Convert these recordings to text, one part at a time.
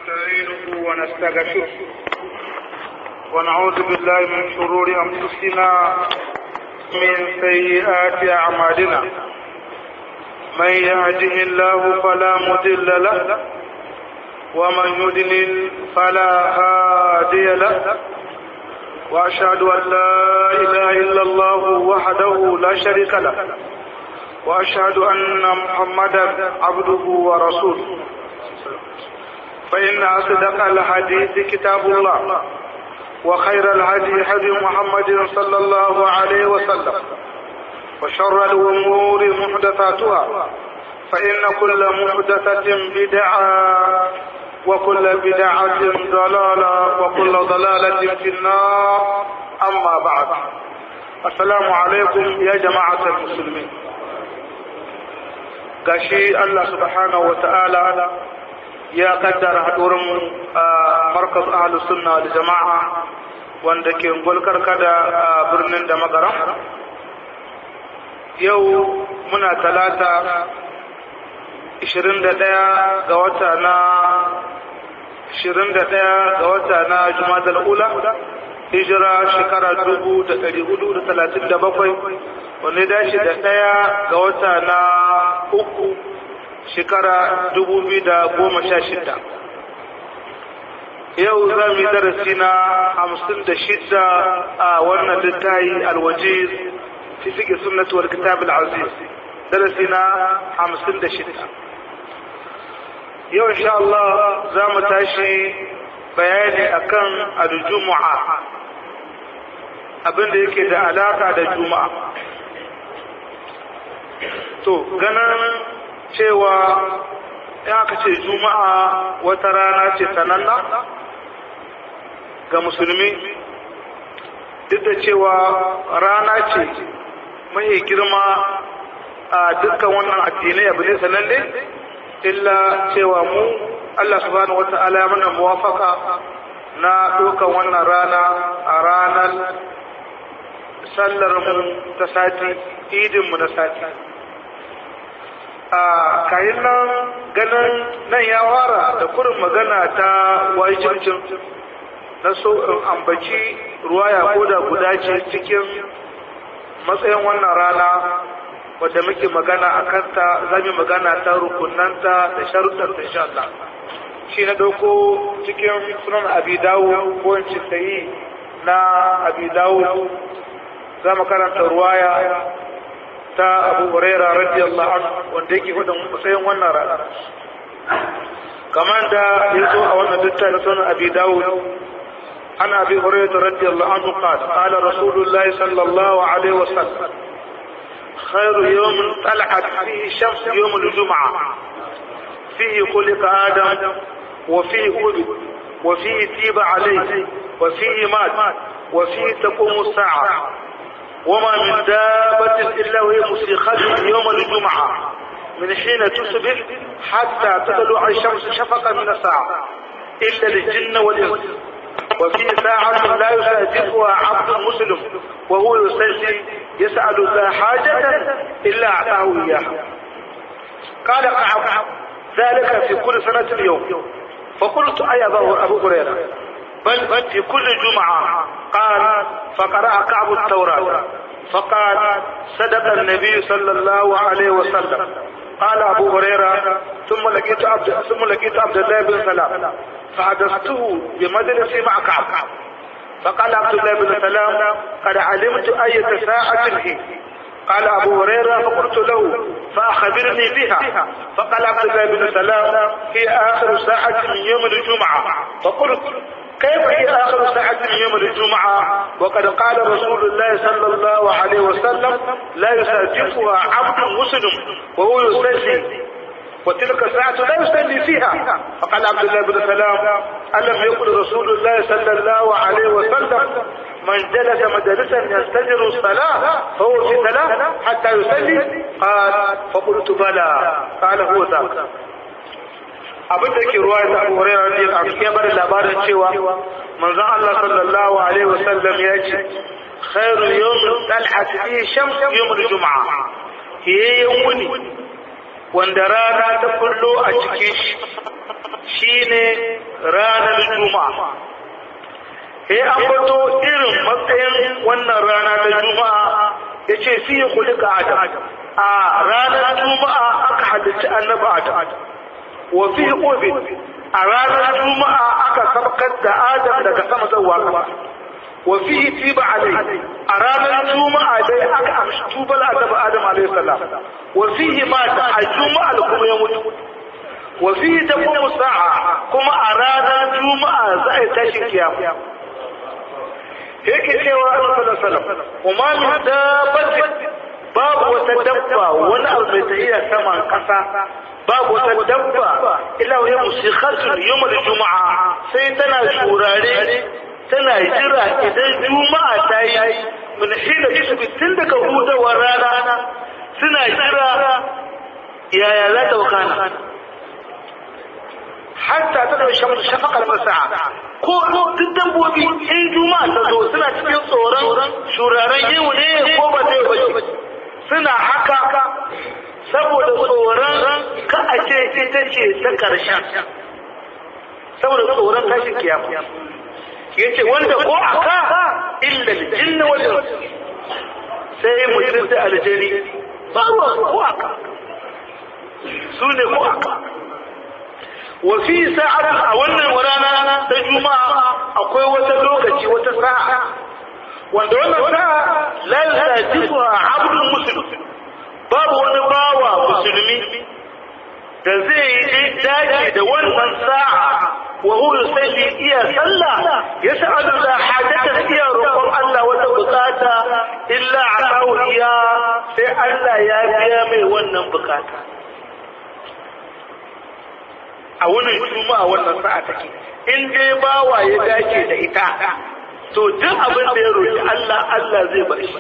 ونستعينه ونستغفره ونعوذ بالله من شرور أنفسنا من سيئات أعمالنا من يهده الله فلا مضل له ومن يضلل فلا هادي له وأشهد أن لا إله إلا الله وحده لا شريك له وأشهد أن محمدا عبده ورسوله فإن أصدق الحديث كتاب الله وخير الهدي هدي محمد صلى الله عليه وسلم وشر الأمور محدثاتها فإن كل محدثة بدعة وكل بدعة ضلالة وكل ضلالة في النار أما بعد السلام عليكم يا جماعة المسلمين gashi Allah subhanahu wata'ala ya kaddara haɗurin markaz ahlus sunna wal jama'a wanda ke gulkar kada a birnin da magaran yau muna talata 21 ga wata na 21 ga wata na jumadal ula hijira shekara 1437 wanda ya dace da ɗaya ga wata na uku shekara 2016 yau za mu yi darasi na 56 a wannan littayi alwaje fi fiƙe sunnatuwar kitab al-aziz darasi na 56 yau insha Allah za mu tashi bayani akan al-jumu'a abinda yake da alaka da juma'a to ganin cewa ya aka ce juma'a wata rana ce sananna ga musulmi duk da cewa rana ce mai girma a dukkan wannan addinai abu ne sananne illa cewa mu Allah subhanahu wata'ala ya mana muwafaka na ɗaukan wannan rana a ranar sallar mu ta sati idin mu na sati a kayan nan ganin nan ya fara da kurin magana ta wajibcin na so in ambaci ruwaya ko da guda ce cikin matsayin wannan rana wadda muke magana a kanta za mu magana ta rukunanta da sharuɗar da insha Allah shi na ɗauko cikin sunan abi dawo ko in sayi na abi dawo za mu karanta ruwaya ta abu huraira radiyallahu anhu wanda yake hudun matsayin wannan rana kamar da ya zo a wannan littafin sunan abi dawud an abi huraira radiyallahu anhu qala qala rasulullahi sallallahu alaihi wasallam خير يوم طلعت فيه الشمس يوم الجمعة فيه خلق آدم وفيه ولد وفيه تيب عليه وفيه مات وفيه تقوم الساعة وما من دابة إلا وهي مسيخة يوم الجمعة من حين تصبح حتى تطلع الشمس شفقا من الساعة إلا الجن والإنس وفي ساعة لا يسادفها عبد مسلم وهو يستجي يسأل ذا حاجة إلا أعطاه إياها قال كعب ذلك في كل سنة اليوم فقلت أي أبو هريرة بل في كل جمعة قال فقرأ كعب التوراة فقال صدق النبي صلى الله عليه وسلم قال أبو هريرة ثم لقيت عبد ثم لقيت عبد الله بن سلام فحدثته بمجلسي مع كعب فقال عبد الله بن سلام قد علمت أية ساعة هي قال أبو هريرة فقلت له فأخبرني بها فقال عبد الله بن سلام هي آخر ساعة من يوم الجمعة فقلت كيف هي آخر ساعة من يوم الجمعة وقد قال رسول الله صلى الله عليه وسلم لا يسادفها عبد مسلم وهو يصلي وتلك الساعة لا يصلي فيها فقال عبد الله بن سلام ألم يقل رسول الله صلى الله عليه وسلم من جلس مجلسا يستجر الصلاة فهو في صلاة حتى يصلي قال فقلت بلى قال هو ذاك abin da ke ruwa da Abu Hurairah radiyallahu anhu ya bada labarin cewa manzon Allah sallallahu alaihi wasallam ya ce khairu yawmin tal'at fi shams yawmul jum'a yayin wuni wanda rana ta kullo a cikin shi shine ranar juma'a sai an bato irin matsayin wannan rana ta juma'a ya ce fi yi kulika adam a ranar juma'a aka halicci annabi adam wa fi obi a ranar juma'a aka sabkar da adam daga sama zuwa kasa wa fi tiba alai a ranar juma'a dai aka amshi tubal annabi adam alaihi salam wa fihi mata a juma'a kuma ya mutu wa fihi taqumu sa'a kuma a ranar juma'a za a tashi kiyama yake cewa Allah sallallahu alaihi wasallam kuma min dabbatin babu wata dabba wani abu mai tafiya saman kasa babu wata dabba illa wa musikhatun yawmal juma'a sai tana shurare tana jira idan juma'a ta yi min hina tisbi tun daga hudawar rana suna jira yaya za ta wakana hatta ta da shamsu shafaqal masa'a ko duk dabbobi in juma'a ta zo suna cikin tsoron shuraren yau ne ko ba zai ba suna haka saboda tsoron ka a ce ita ce ta karshen saboda tsoron tashin kiyama ya ce wanda ko aka illa jinna wal sai mutum da aljani ba ko aka su ne ko aka wafi sa'ar a wannan rana ta juma'a akwai wata lokaci wata sa'a wanda wannan sa'a la yasifu abdul muslim babu wani bawa musulmi da zai yi dace da wannan sa'a wa huwa yusalli iya sallah yas'alu la hajata iya roƙon Allah wata bukata illa atahu iya sai Allah ya biya mai wannan bukata a wannan juma'a wannan sa'a take in dai bawa ya dace da ita to duk abin da ya roki Allah Allah zai bar shi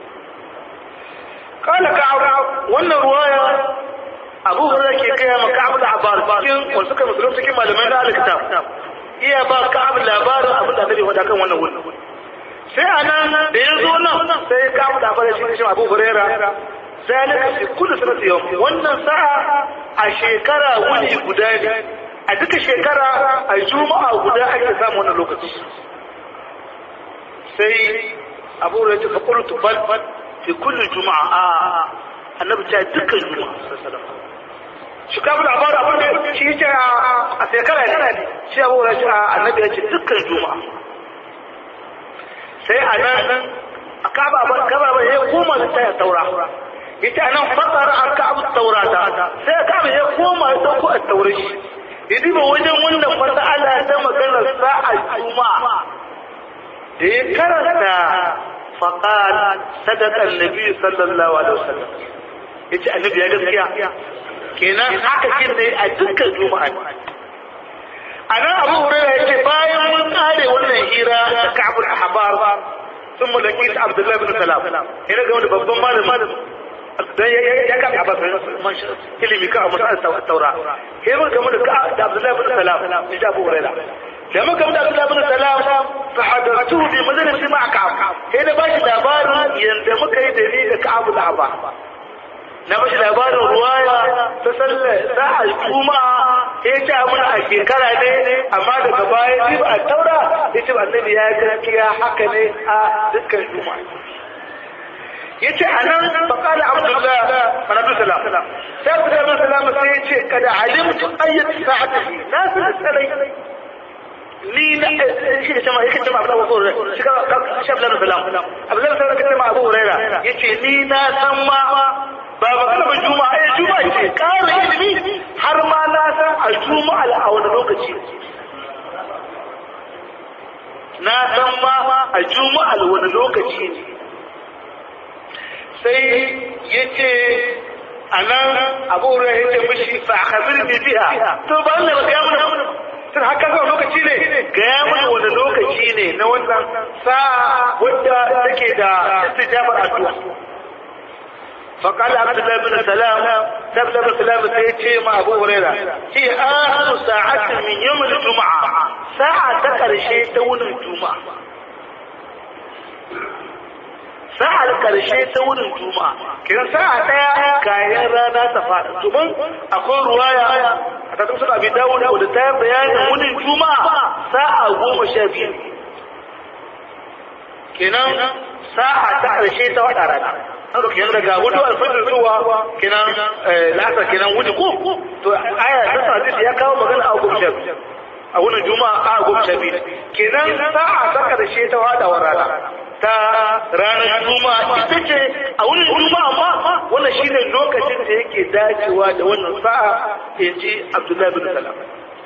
kala ka'ab wannan ruwaya Abu Hurairah ke kai maka Abu Abbas cikin wasu kan musulun cikin malamai da alkitab iya ba Ka'ab labarin abin da Annabi faɗa kan wannan wuri sai anan da ya zo nan sai Ka'ab da Abbas shi shi Abu Hurairah zalika fi kulli sanati yawm wannan sa'a a shekara wuni guda ne a duka shekara a juma'a guda ake samu wannan lokaci sai abu da ta fakultu bal fi kulli juma'a a annabi ta dukkan juma'a sallallahu shi ka bu labarin abin da shi ce a shekara ne shi abu da ce annabi ya ce dukkan juma'a sai a nan a kaba ba kaba ba ya koma da taya taura ita nan fasara an ka abu taurata sai ka ba ya koma ya dauko a taure shi idi ba wajen wannan fasala ta magana sa'a juma'a da ya karanta faqal sadaqa annabi sallallahu alaihi wasallam yace annabi ya gaskiya kenan haka kin ne a dukkan juma'a anan abu hurairah yace bayan mun kare wannan hira da ka'ab al-ahbar ثم لقيت عبد الله بن سلام هنا قال babban malamin dan ya ka abbas ilimi ka amma taura sai mun gamu da da Abdullahi bin Salam ni da Abu Hurairah da mun gamu da Abdullahi bin Salam fa hadartu bi majalisi ma Ka'ab sai da bashi labarin yanda muka yi da ni da Ka'ab da Abba na bashi labarin ruwaya ta sallar sa'a juma'a ya ce mun a shekara ne amma daga baya ji ba a taura ya ce annabi ya gaskiya haka ne a dukkan juma'a yace anan faqala abdullah bin abdul salam sai abdullah bin salam sai yace kada alimtu ayyat sa'ati na san salai ni na shi da jama'a yake jama'a Abu Hurairah shi ka shi Abdullah bin salam Abdullah bin salam kace ma Abu Hurairah yace ni na san ma ba magana ba juma'a ai juma'a ce ƙara ilimi har ma na san a juma'a a wani lokaci na san ma a juma'a wani lokaci ne sai ya ce a nan abu ya ce mishi fa a kabir ne biya to ba Allah ba ga mana tun haka zuwa lokaci ne ga ya mana wani lokaci ne na wannan sa'a wadda take da istijabar addu'a فقال عبد الله بن سلام عبد الله بن سلام سيتي مع ابو هريره هي اخر ساعه من يوم الجمعه ساعه تكرشي تون الجمعه sa'ar karshe ta wurin juma'a kiran sa'a daya kayan rana ta fada domin akwai ruwaya a ta tafsir abi dawud da ta bayanin wurin juma'a sa'a goma sha biyu kenan sa'a ta karshe ta wada rana haka kenan daga hudu alfajir zuwa kenan la'asar kenan wuce ko to aya ta sa ya kawo magana a goma sha biyu a wurin juma'a a goma sha biyu kenan sa'a ta karshe ta wada wa rana ta ranar juma'a ita ce a wurin juma'a ma wannan shine lokacin da yake dacewa da wannan sa'a in ji abdullahi bin salam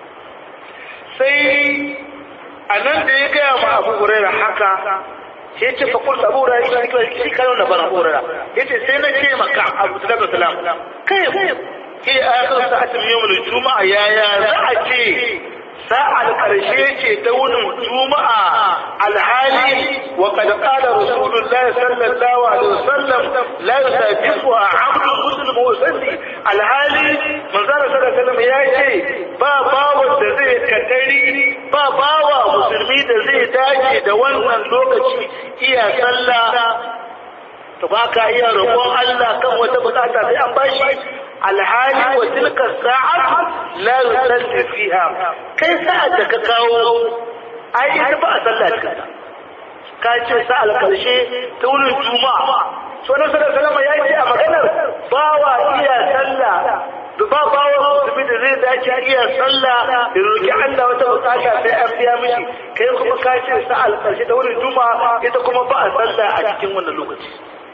sai a nan da ya gaya ma abu huraira haka sai ce fa kullu abu huraira shi shi kayo na bana abu huraira yace sai na ce maka abdullahi bin salam kai ke a kan sa'atin yawmul juma'a yaya za a ce sa'ar ƙarshe ce ta wunin juma'a alhali wa kad qala rasulullahi sallallahu alaihi wasallam la yusabiqu abdu muslim wa salli alhali manzara sallallahu alaihi wasallam ya ce ba bawa da zai kadari ba bawa musulmi da zai dace da wannan lokaci iya sallah to ba ka iya roƙon Allah kan wata bukata sai an bashi alhali wa tilka sa'at la yusalli fiha kai sa'at da ka kawo ai ita ba a sallah cikin ka ce sa'al karshe ta wurin juma'a so na sallallahu alaihi ya ce a maganar bawa iya sallah da ba bawa musulmi da zai dace iya sallah da roki Allah wata bukata sai an biya mishi kai kuma ka ce sa'al karshe ta wurin juma'a ita kuma ba a sallah a cikin wannan lokaci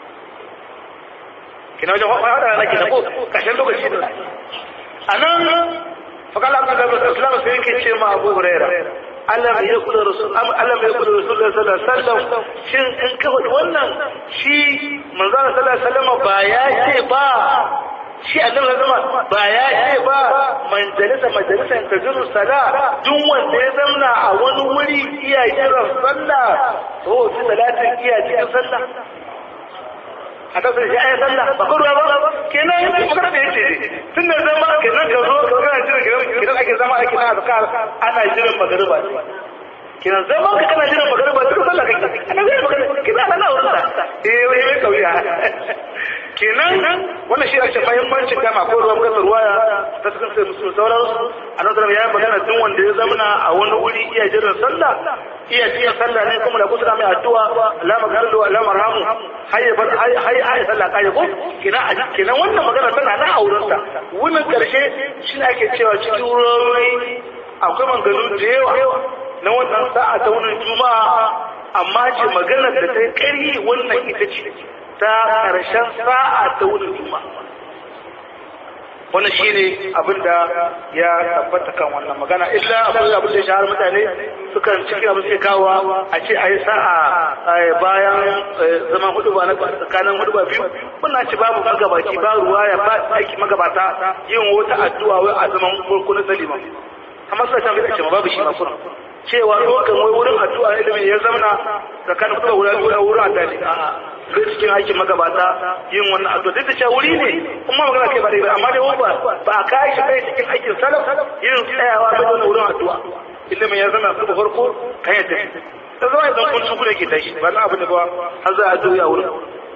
kina wajen faɗa na kina ko ƙarshen lokaci da a nan fakala abu da islam sai yake ce ma abu huraira Allah bai yakula rasul Allah bai yakula rasul sallallahu alaihi wasallam shin in ka faɗi wannan shi manzo sallallahu alaihi wasallam ba ya ce ba shi annabi zama ba ya ce ba man jalisa majalisa ta jiru sala duk wanda ya zamna a wani wuri iya jiran sallah to fi salatin iya cikin sallah a kasar shi ayi sallah ba ko ruwa ba kenan magana da yace tun da zama kenan ka zo ka kana jira kenan ake zama ake na azkar ana jiran magariba kenan zama ka kana jiran magariba duk sallah kake ana zai magana kenan ana wurin sa eh wai mai kauya kenan wannan shi ake muhimmancin kama ko ruwan kasar ruwaya ta cikin sai musu sauransu annabi sallallahu ya magana duk wanda ya zamana a wani wuri iya jiran sallah iya jiya sallah ne kuma da kusa mai addu'a Allah magana Allah marhamu hayya bar hayya hayya sallah kai ko kenan kenan wannan magana tana na auren sa wannan karshe shi ne ake cewa cikin ruwayoyi akwai maganganu da yawa na wannan sa'a ta wannan juma'a amma ce magana da ta kai wannan ita ce ta ƙarshen sa'a ta wurin juma wannan shi ne abin da ya tabbata kan wannan magana illa abin da abin da shahar mutane sukan cikin abin sai kawo a ce a yi sa'a bayan zaman hudu ba na tsakanin hudu ba biyu wannan ci babu magabaci ba ruwa ya ba aiki magabata yin wata addu'a wai a zaman farko na salima amma sai ta fi ce babu shi ma kuma cewa dokan wai wurin addu'a ilimin ya zamana tsakanin kuma wurin wurin addu'a a'a sai cikin aikin magabata yin wannan addu'a duk da cewa wuri ne kuma magana kai ba dai amma dai ba ba ka yi kai cikin aikin salaf yin tsayawa da wannan wurin addu'a ilimin ya zama su da farko kan ya tafi da zama idan kun tuku da ke tashi ba na abu da ba har za a addu'a wurin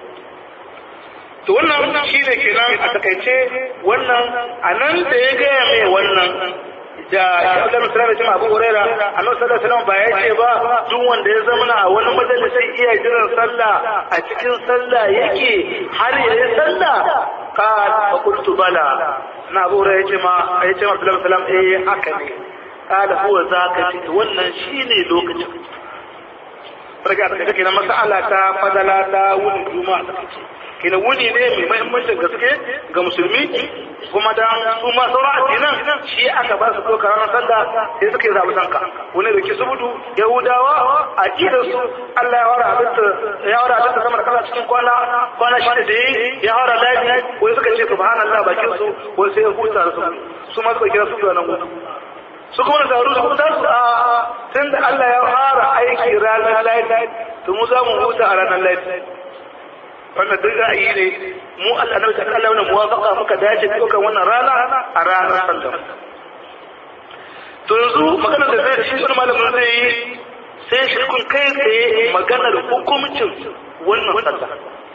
to wannan shine kenan a takaice wannan a nan da ya gaya mai wannan da Abdul Musulmi da Abu Huraira Annabi sallallahu alaihi wasallam ba ya ce ba duk wanda ya zama a wani majalisi iya jiran sallah a cikin sallah yake har ya yi sallah ka fa qultu bala na Abu Huraira yace ma yace ma Abdul Musulmi eh haka ne kada huwa zaka ce wannan shine lokacin Farga da kake na mas'ala ta fadala ta wuni juma'a kina wuni ne mai mahimmancin gaske ga musulmi kuma da su ma sauran addinan shi aka ba su doka ranar sallah sai suka yi zaɓi sanka wani da ke subudu yahudawa a ƙidar su Allah ya wara abinta ya wara abinta sama da kasa cikin kwana kwana shida da yi ya wara lafi wai suka ce subhanallah bakin su wai sai ya huta da su su ma suka kira su da nan gudu su kuma da taru su kuma su a tun da Allah ya fara aiki ranar lafi to mu za mu huta a ranar lafi wannan duk ra'ayi ne mu Allah na ta Allah wannan muwafaqa muka dace dukan wannan rana a ranar sallah to yanzu magana da zai shi wani malamin zai yi sai shi kun kai tsaye maganar hukumcin wannan sallah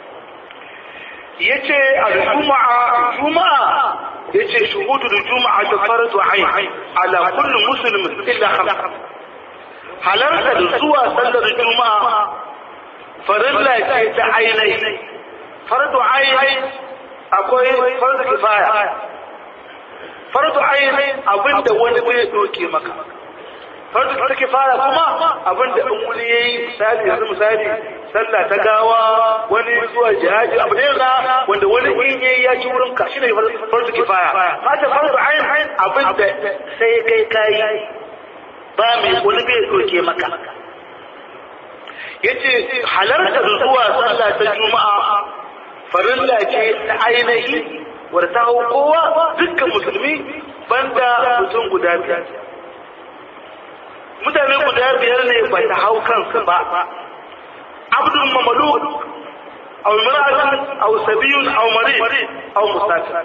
yace al-juma'a juma'a yace shuhudul juma'a ta fardu ayn ala kulli muslim illa khamsa halarta da zuwa sallar juma'a farilla ce ta ainai fardu ayn akwai fardu kifaya fardu ayn abinda wani bai doke maka fardu ta kifaya kuma abinda in wani yayi misali yanzu misali sallah ta gawa wani zuwa jihadi abu ne na wanda wani in yayi ya ci wurin ka shine fardu kifaya mata fardu ayn abinda sai kai kai ba mai wani bai doke maka yace halarta zuwa sallah ta juma'a farilla ce ta ainihi wadda ta hau kowa dukkan musulmi banda mutum guda biyar mutane guda biyar ne ba ta hau kansu ba abdul mamaluk aw imra'atun aw sabiyun aw marid aw musafir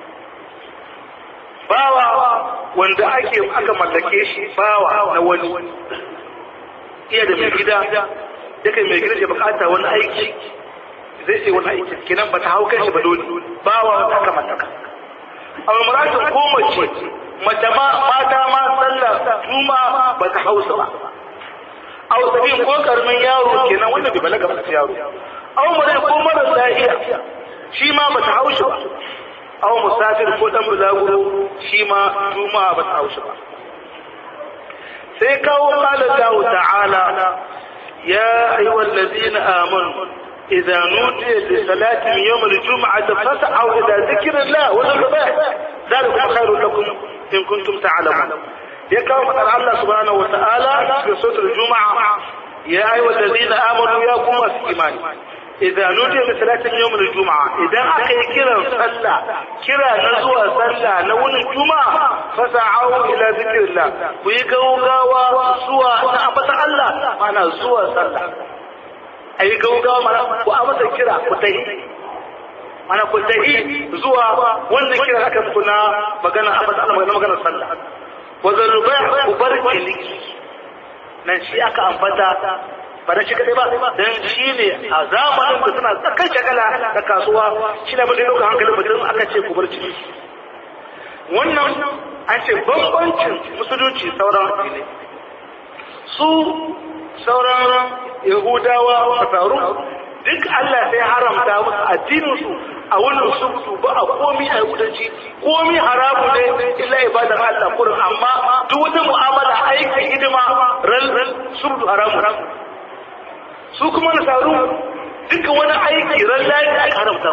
bawa wanda ake aka mallake shi bawa na wani iya da mai gida yake mai gida ya bukata wani aiki zai ce wani aiki kenan ba ta hau kai ba dole bawa wanda aka mallaka aw imra'atun ko mace mace ma mata ma sallah juma ba ta hausa ba aw sabin ko karamin yaro kenan wanda bai balaga ba yaro aw mare ko mara lafiya shi ma ba ta hausa ba aw musafir ko dan bulaguro shi ma juma ba ta hausa ba sai kawo qala Allah ta'ala ya ayyuhal ladina amanu إذا نودي لصلاة يوم الجمعة فاسعوا إلى ذكر الله والذبائح ذلك خير لكم إن كنتم تعلمون يكاو مثل الله سبحانه وتعالى في سورة الجمعة يا أيها الذين آمنوا يا قوم الإيمان إذا نودي لصلاة يوم الجمعة إذا أكي كرا صلى كرا نزوى صلى نون الجمعة فسعوا إلى ذكر الله ويقوا غاوى سوى نعبة الله معنى سوى صلى a yi gaugawa mana ku a masa kira ku tahi mana ku tahi zuwa wannan kira aka muku na magana a fasa magana magana sallah wa zarubai ku bar kiliki nan shi aka ambata ba da shi kadai ba dan shi ne a zamanin da suna tsakan shagala da kasuwa shi ne mutum ɗaukar hankalin mutum aka ce ku bar ciki wannan an ce bambancin musulunci sauran addinai su sauran yahudawa a taru duk Allah sai haramta musu addininsu a wannan subtu ba a komi a yahudanci komi haramu ne illa ibadar Allah kurin amma duk wata mu'amala aiki hidima ran ran subtu haramu su kuma nasaru duka wani aiki ran lafi aka haramta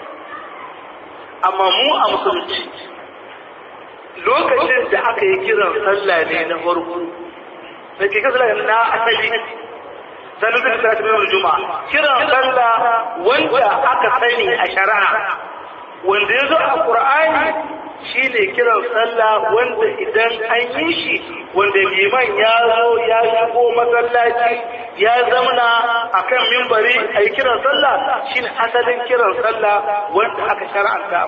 amma mu a musulunci lokacin da aka yi kiran sallah ne na farko da ke kasa na asali sanin zai ta tafi juma'a kiran sallah wanda aka sani a shari'a wanda ya zo a qur'ani shine kiran sallah wanda idan an yi shi wanda liman ya zo ya shigo masallaci ya zamna akan mimbari a yi kiran sallah shine asalin kiran sallah wanda aka shar'anta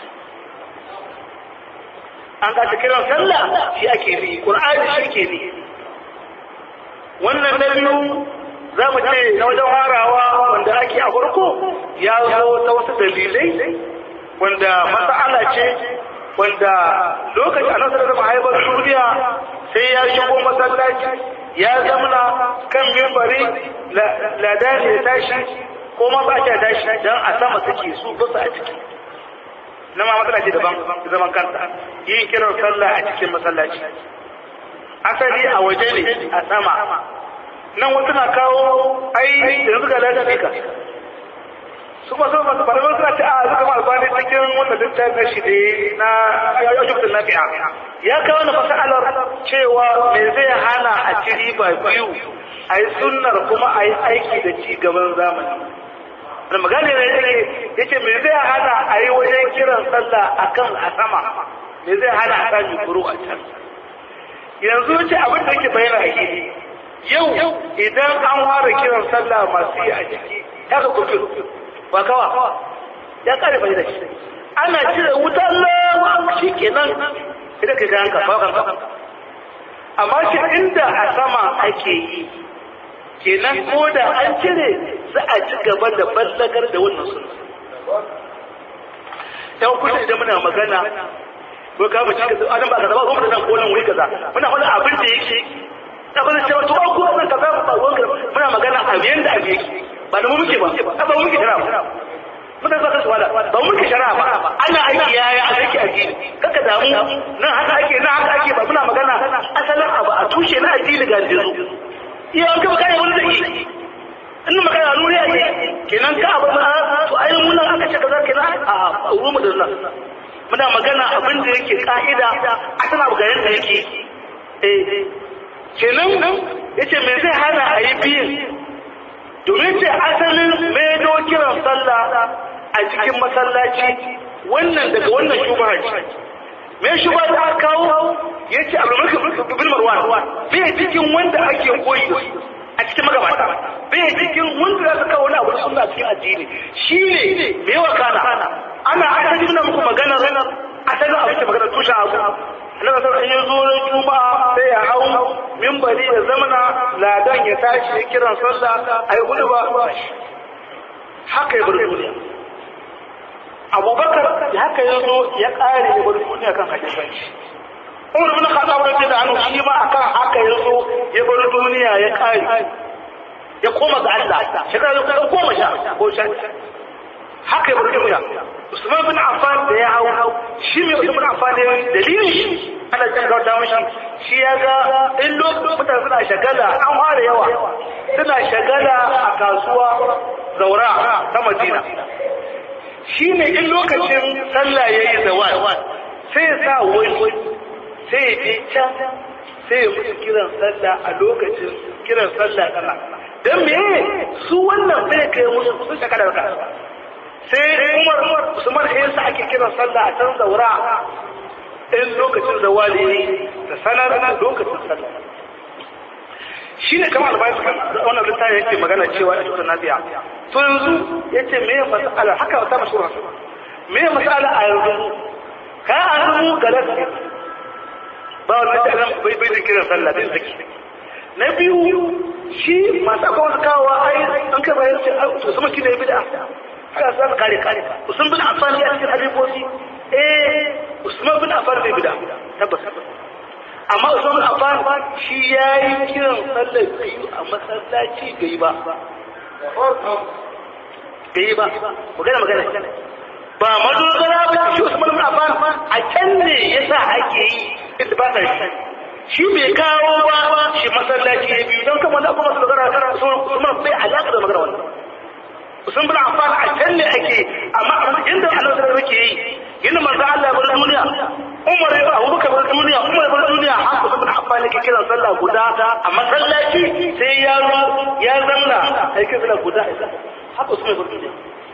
an ga kiran sallah shi ake bi qur'ani shi ke bi wannan na biyu za mu ce na wajen harawa wanda ake a farko ya zo ta wasu dalilai wanda mas'ala ce wanda lokacin annabi da haifar duniya sai ya shigo masallaci ya zamana kan mimbari ladani ya tashi ko ma ba ta tashi dan a sama suke su ba a ciki na ma matsala ce daban zaman kanta yin kiran sallah a cikin masallaci asali a waje ne a sama nan wasu na kawo ai da suka lafiya ka su kuma sun masu faruwar suna ce a suka ma albani cikin wanda littafin na shi ne na yau shi na fi'a ya kawo na fasalar cewa me zai hana a ci riba biyu a yi sunnar kuma a yi aiki da ci gaban zamani da magana ne yake yace me zai hana a yi wajen kiran sallah akan a sama me zai hana a sami kuru a can yanzu ce abin da yake bayyana a gidi yau idan an fara kiran sallah masu yi a ciki ya ka kufi ba kawa ya kare bai da shi ana cire wutar lawa shi kenan idan ka gan ka fakan amma shi inda a sama ake yi kenan ko da an cire za a ci gaba da ballagar da wannan sunna yan kusa idan muna magana ko ka mu cika adam ba kaza ba ko da ko nan wuri kaza muna wani abin da yake da ba cewa to ko wannan kaza ba ba wannan muna magana a yanda abin yake ba da mu muke ba ba mu muke shara ba muna ba kasu wala ba mu muke shara ba ana aiki yaya a aiki addini kaka damu nan haka ake nan haka ake ba muna magana asalin abu a tushe na addini ga jizu iya an kaba kai wani zai yi in magana nuri a yi kenan ka abu ba to ayin munan aka ce kaza kenan a rumu da nan muna magana abin da yake ka'ida a tana abu garin da yake eh kenan yace me zai hana a yi biyin domin ce asalin maido kiran sallah a cikin masallaci wannan daga wannan shubaha ce me shuba ta kawo yace abdulmalik bin marwan bai cikin wanda ake koyi a cikin magabata bai cikin wanda za su kawo wani abu suna cikin addini shi ne me yawa kana ana aka nuna muku magana ranar asalin abu ce magana tushen abu na kasar in ya zo na juma'a sai ya hau mimbari ya zamana ladan ya tashi ya kiran sallah a yi hudu ba haka ya bar duniya abubakar haka ya zo ya kare ya bar duniya kan hadisanci umar bin khattab radiyallahu anhu shi ma akan haka ya zo ya bar duniya ya kare ya koma ga Allah shekara ya kusa goma sha ko sha haka ya bar duniya Usman bin Affan da ya hau shi mai Usman bin Affan da dalilin shi ana jin gauta mashi shi ya ga in lokacin mutane suna shagala an fara yawa suna shagala a kasuwa zaura ta Madina shi ne in lokacin sallah ya yi zawal sai ya sa wani sai ya je can sai ya musu kiran sallah a lokacin kiran sallah kana don me su wannan bai kai musu sun shaka da ka sai umar usman ya sa ake kiran sallah a can zaura in lokacin zawali ne da sanar da lokacin sallah shi ne kamar albayan su wannan littafi yake magana cewa a cikin nafiya to yanzu ya ce me mas'ala haka ta mashura me mas'ala a yanzu ka azumu galas ba wani ta nan bai bai da kiran sallah din saki na biyu shi masu akwai wasu kawowa ai an kai bayan ce su sama kine bid'a haka za su kare kare usman bin affan ya cikin hadibosi eh usman bin affan bai bid'a tabbas amma usman bin affan shi yayi kiran sallar biyu a masallaci bai ba bai ba magana magana ba madogara ba shi usman bin affan a can ne yasa ake yi inda ba ta shi shi bai kawo ba shi masallaci ya biyu don kama da kuma su magana su kuma bai alaƙa da magana wannan sun bin amfani a can ne ake amma inda Allah da yake yi yana manzo Allah bar duniya Umar ya Abu Bakar bar duniya Umar bar duniya haka sun bin amfani ke kiran sallah guda a masallaci sai ya zo ya zamna sai ke sallah guda haka sun bar duniya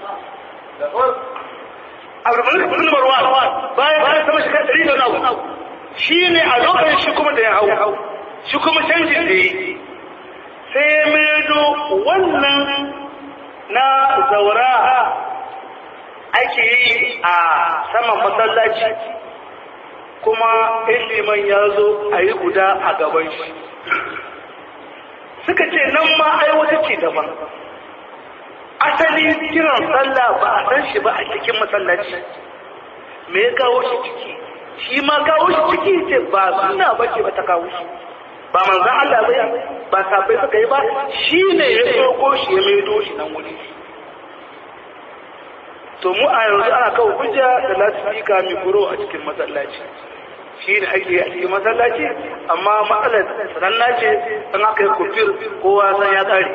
Abu Bakar bin Marwan bayan bayan sama shi kadari da nawo shi ne a lokacin shi kuma da ya hau shi kuma canjin da yi sai ya maido wannan na zaura ake yi a saman masallaci kuma liman ya zo a yi guda a gaban shi suka ce nan ma ai wata ce daban asali kiran sallah ba a san shi ba a cikin masallaci me ya kawo shi ciki shi ma kawo shi ciki ce ba suna ba ce ba ta kawo shi ba manzan Allah bai ba sabai suka yi ba shi ne ya tsoko shi ya maido shi nan wuri to mu a yanzu ana kawo hujja da lasifika mai kuro a cikin masallaci shi ne ake a cikin masallaci amma matsalar sananna ce an aka yi kufir kowa san ya tsari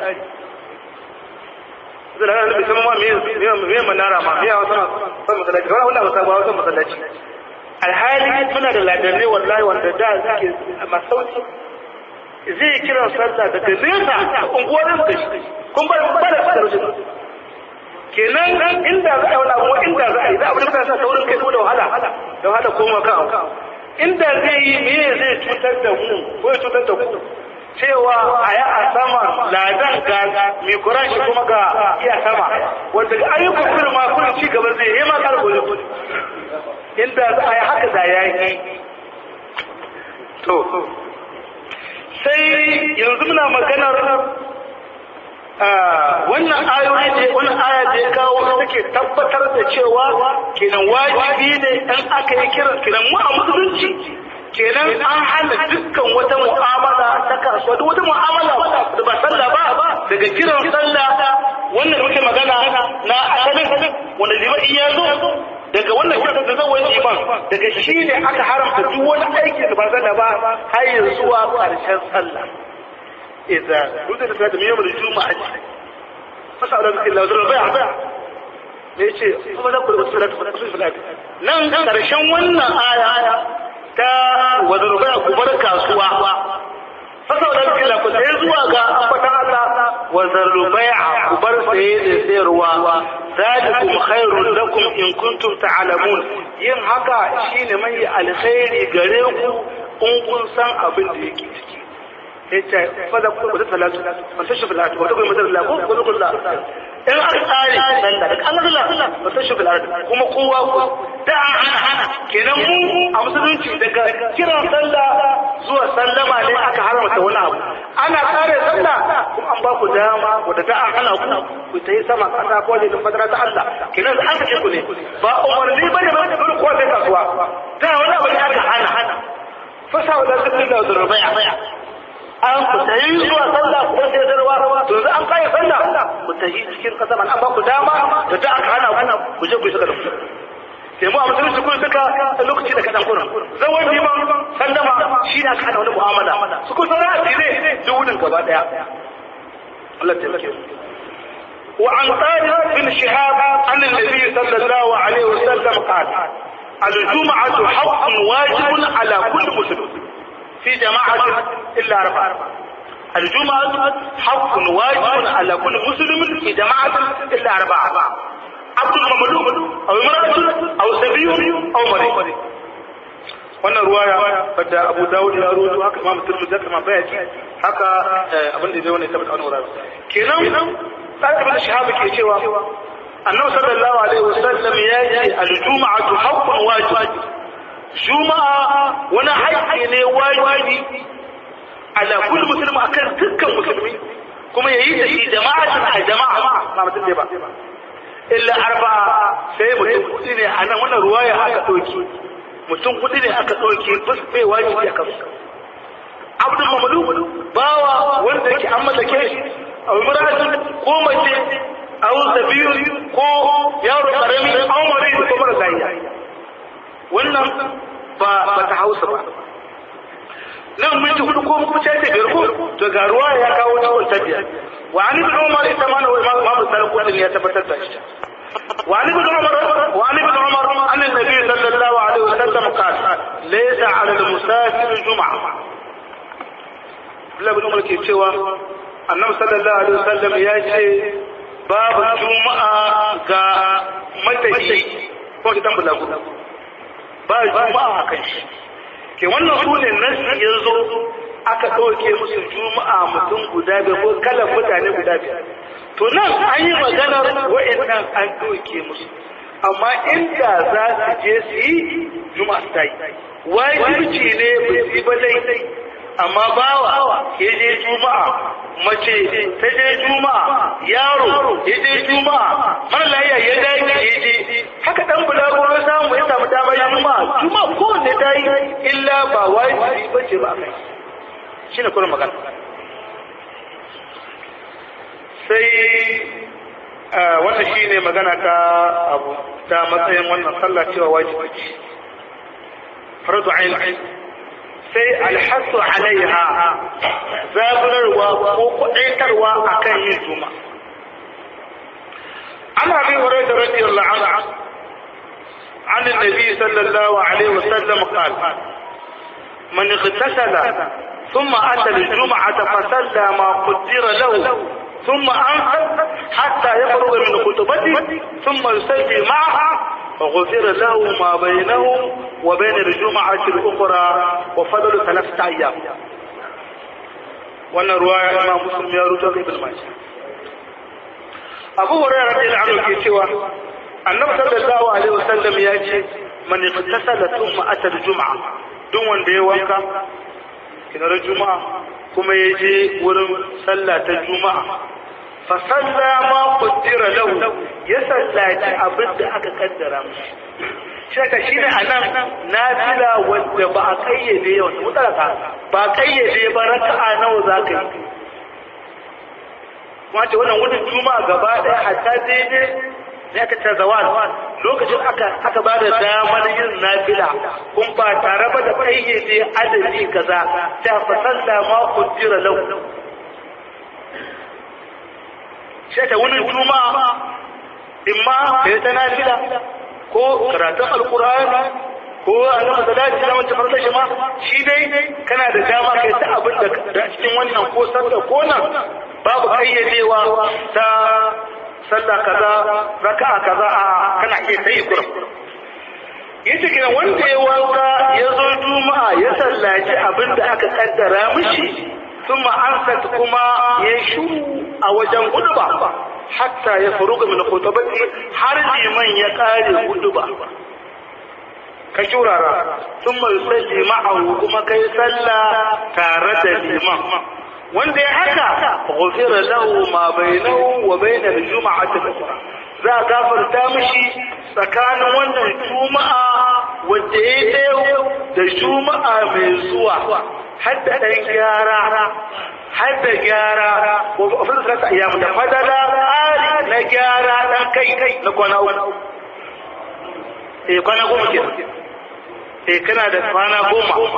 zai da hannun bisan ma me manara ma me yawa sama san masallaci kawai wanda ba sa ba wasan masallaci alhali muna da ladanai wallahi wanda da suke masauki zai kiran sallah daga nesa unguwar da shi kun ba ba da sarrafa kenan inda za a wani abu inda za a yi za a bude sa saurin kai da wahala da wahala koma kan inda zai yi me zai cutar da mu ko ya cutar da ku cewa a yi a sama ladan ga mai kuran shi kuma ga iya sama wanda ayyukan kullum ma kullum ci gaba zai yi ma karbo inda za a yi haka da ya yi to sai yanzu muna maganar wannan ayoyi ne wannan aya da ya kawo take tabbatar da cewa kenan wajibi ne in aka yi kiran kenan mu a musulunci kenan an hana dukkan wata mu'amala ta kasuwa duk wata mu'amala da ba sallah ba daga kiran sallah wannan da muke magana na asalin wanda jima'i ya zo daga wannan kiran da zawon iman daga shi ne aka haramta duk wani aiki da ba sallah ba har zuwa ƙarshen sallah idza duk da da yawm al-juma'a fasa da illa zura bai'a ne yace kuma da kullu salatu fa kullu salatu nan karshen wannan aya ta wadda bai'a ku bar kasuwa fasa da illa ku sai zuwa ga ambata Allah wadda bai'a ku bar saye da sayarwa zalikum khairun lakum in kuntum ta'lamun yin haka shine mai alkhairi gare ku in kun san abin da yake ciki yace fada ku da salatu fa tashi bil ardi wa taqul madar la ko ko kullu in an tsari nan da an Allah fa tashi bil ardi kuma kowa ku da ana ana kenan mu a musulunci daga kiran sallah zuwa sallama ne aka haramta wani abu ana tsare sallah kuma an ba ku dama wadda ta hana ku ku ta yi sama kasa ko da fadara ta Allah kenan an kace ku ne ba umarni bane ba da ko ta kasuwa da wani abu ne aka hana hana fasa wa da sallah da rubai'a an ku ta yi zuwa sallah ku sai darwa to yanzu an kai sallah ku ta yi cikin kasa man an ba ku dama da ta aka hana ku je ku saka da ku sai mu a musulunci kun saka lokaci da kadan kurin zawon liman sallama shi ne aka hana wani mu'amala su kun sanar da ne duwunin gaba daya Allah ta yake وعن طارق بن شهاب عن النبي صلى الله عليه وسلم قال الجمعة حق واجب على كل مسلم في جماعة إلا أربعة الجمعة حق واجب على كل مسلم في جماعة إلا أربعة عبد المملوك أو امرأة أو سبي أو مريض wannan ruwaya wadda Abu Dawud ya rawaito haka Imam Tirmidhi haka Imam Bayhaqi haka abin da zai wani tabbata wannan wurare kenan sai ibn Shihab ke cewa Annabi sallallahu alaihi wasallam ya ce al-jum'atu haqqun wajib juma'a wani haƙƙi ne wajibi ala kullu muslim akan dukkan musulmi kuma yayi da shi jama'a a jama'a ba mutum ne ba illa arba'a sai mutum kudi ne a nan wannan ruwaya aka ɗauki mutum kudi ne aka ɗauki bas bai wajibi a kansu abdul mamluk bawa wanda yake an mallake shi a muratu ko mace a zabiyu ko yaro karami an mare ko mara lafiya wannan ba ba ta hausa ba nan mun ji hudu ko kuma ce ta biyar ko to ga ruwa ya kawo ta wata biyar wa an ibn umar ita ma wa imam Muhammad sallallahu alaihi ya tabbatar da shi wa an ibn umar wa an ibn umar an annabi sallallahu alaihi wasallam qala laysa ala al-musafir jum'a Allah ibn umar ke cewa annabi sallallahu alaihi wasallam ya ce babu juma'a ga matahi ko kitan bulagu ba juma'a a kan shi ke wannan su ne nan ya zo aka ɗauke musu juma'a mutum guda biyar ko kalan mutane guda biyar to nan an yi maganar wa'annan an ɗauke musu amma inda za su je su yi juma'a su ta yi wajibci ne ba su yi ba dai amma bawa ya je juma'a mace ta je juma'a yaro ya je juma'a mara lafiya ya dage ya je haka dan bulaguro samu ya samu damar juma'a juma'a ko ne ta yi illa ba wajibi ba ce ba a kai shine kuma magana sai wannan shine magana ta abu ta matsayin wannan sallah cewa wajibi ce farzu ainihin sai alhassu alaiha zaburarwa ko kudaitarwa a kan yin juma an abin wurai da radiyallahu anhu عن النبي صلى الله عليه وسلم قال من اغتسل ثم أتى الجمعة فصلى ما قدر له ثم أنصت حتى يفرغ من خطبته ثم يصلي معها فغفر له ما بينه وبين الجمعة الأخرى وفضل ثلاثة أيام wannan ruwa ya imam muslim ya rubuta ibn majah abu hurairah radiyallahu anhu ke cewa annabi sallallahu alaihi wasallam ya ce man igtasala thumma ata al-jum'a duk wanda ya wanka kinar juma'a kuma ya je wurin sallah ta juma'a fa salla ma qaddara lahu ya sallaci abin da aka kaddara mishi shaka shine anan nafila wanda ba a kayyade yau mutalaka ba kayyade ba raka'a nawa zaka yi wace wannan wurin juma'a gaba ɗaya hatta daidai ne aka ta zawal lokacin aka aka ba da damar yin nafila kun ba tare ba da kayyade adadi kaza ta fasalla ma kujira lau sai ta wurin juma'a imma kai ta nafila ko karatun alkur'ani ko annabi salati da wacce farko shi ma shi dai kana da dama kai ta abin da cikin wannan ko sallah ko nan babu kayyadewa ta sallah kaza raka'a kaza a kana iya sai kurum yace kina wanda ya wanka ya zo juma'a ya sallaci abin da aka kaddara mishi ثم أنست كما يشو أو جن قدبا حتى يفرغ من خطبته حرج من يقال قدبا كشورا ثم يصلي معه كما كي صلى تارد الإمام wanda ya haka ghufira lahu ma bainahu wa bain al-jum'ati al-ukhra za a gafarta mishi tsakanin wannan juma'a wanda ya dawo da juma'a mai zuwa har da ɗan gyara har da gyara ko a fi zata iya da fadala ƙari na gyara ɗan kai kai na kwana uku eh kwana goma ke eh kana da kwana goma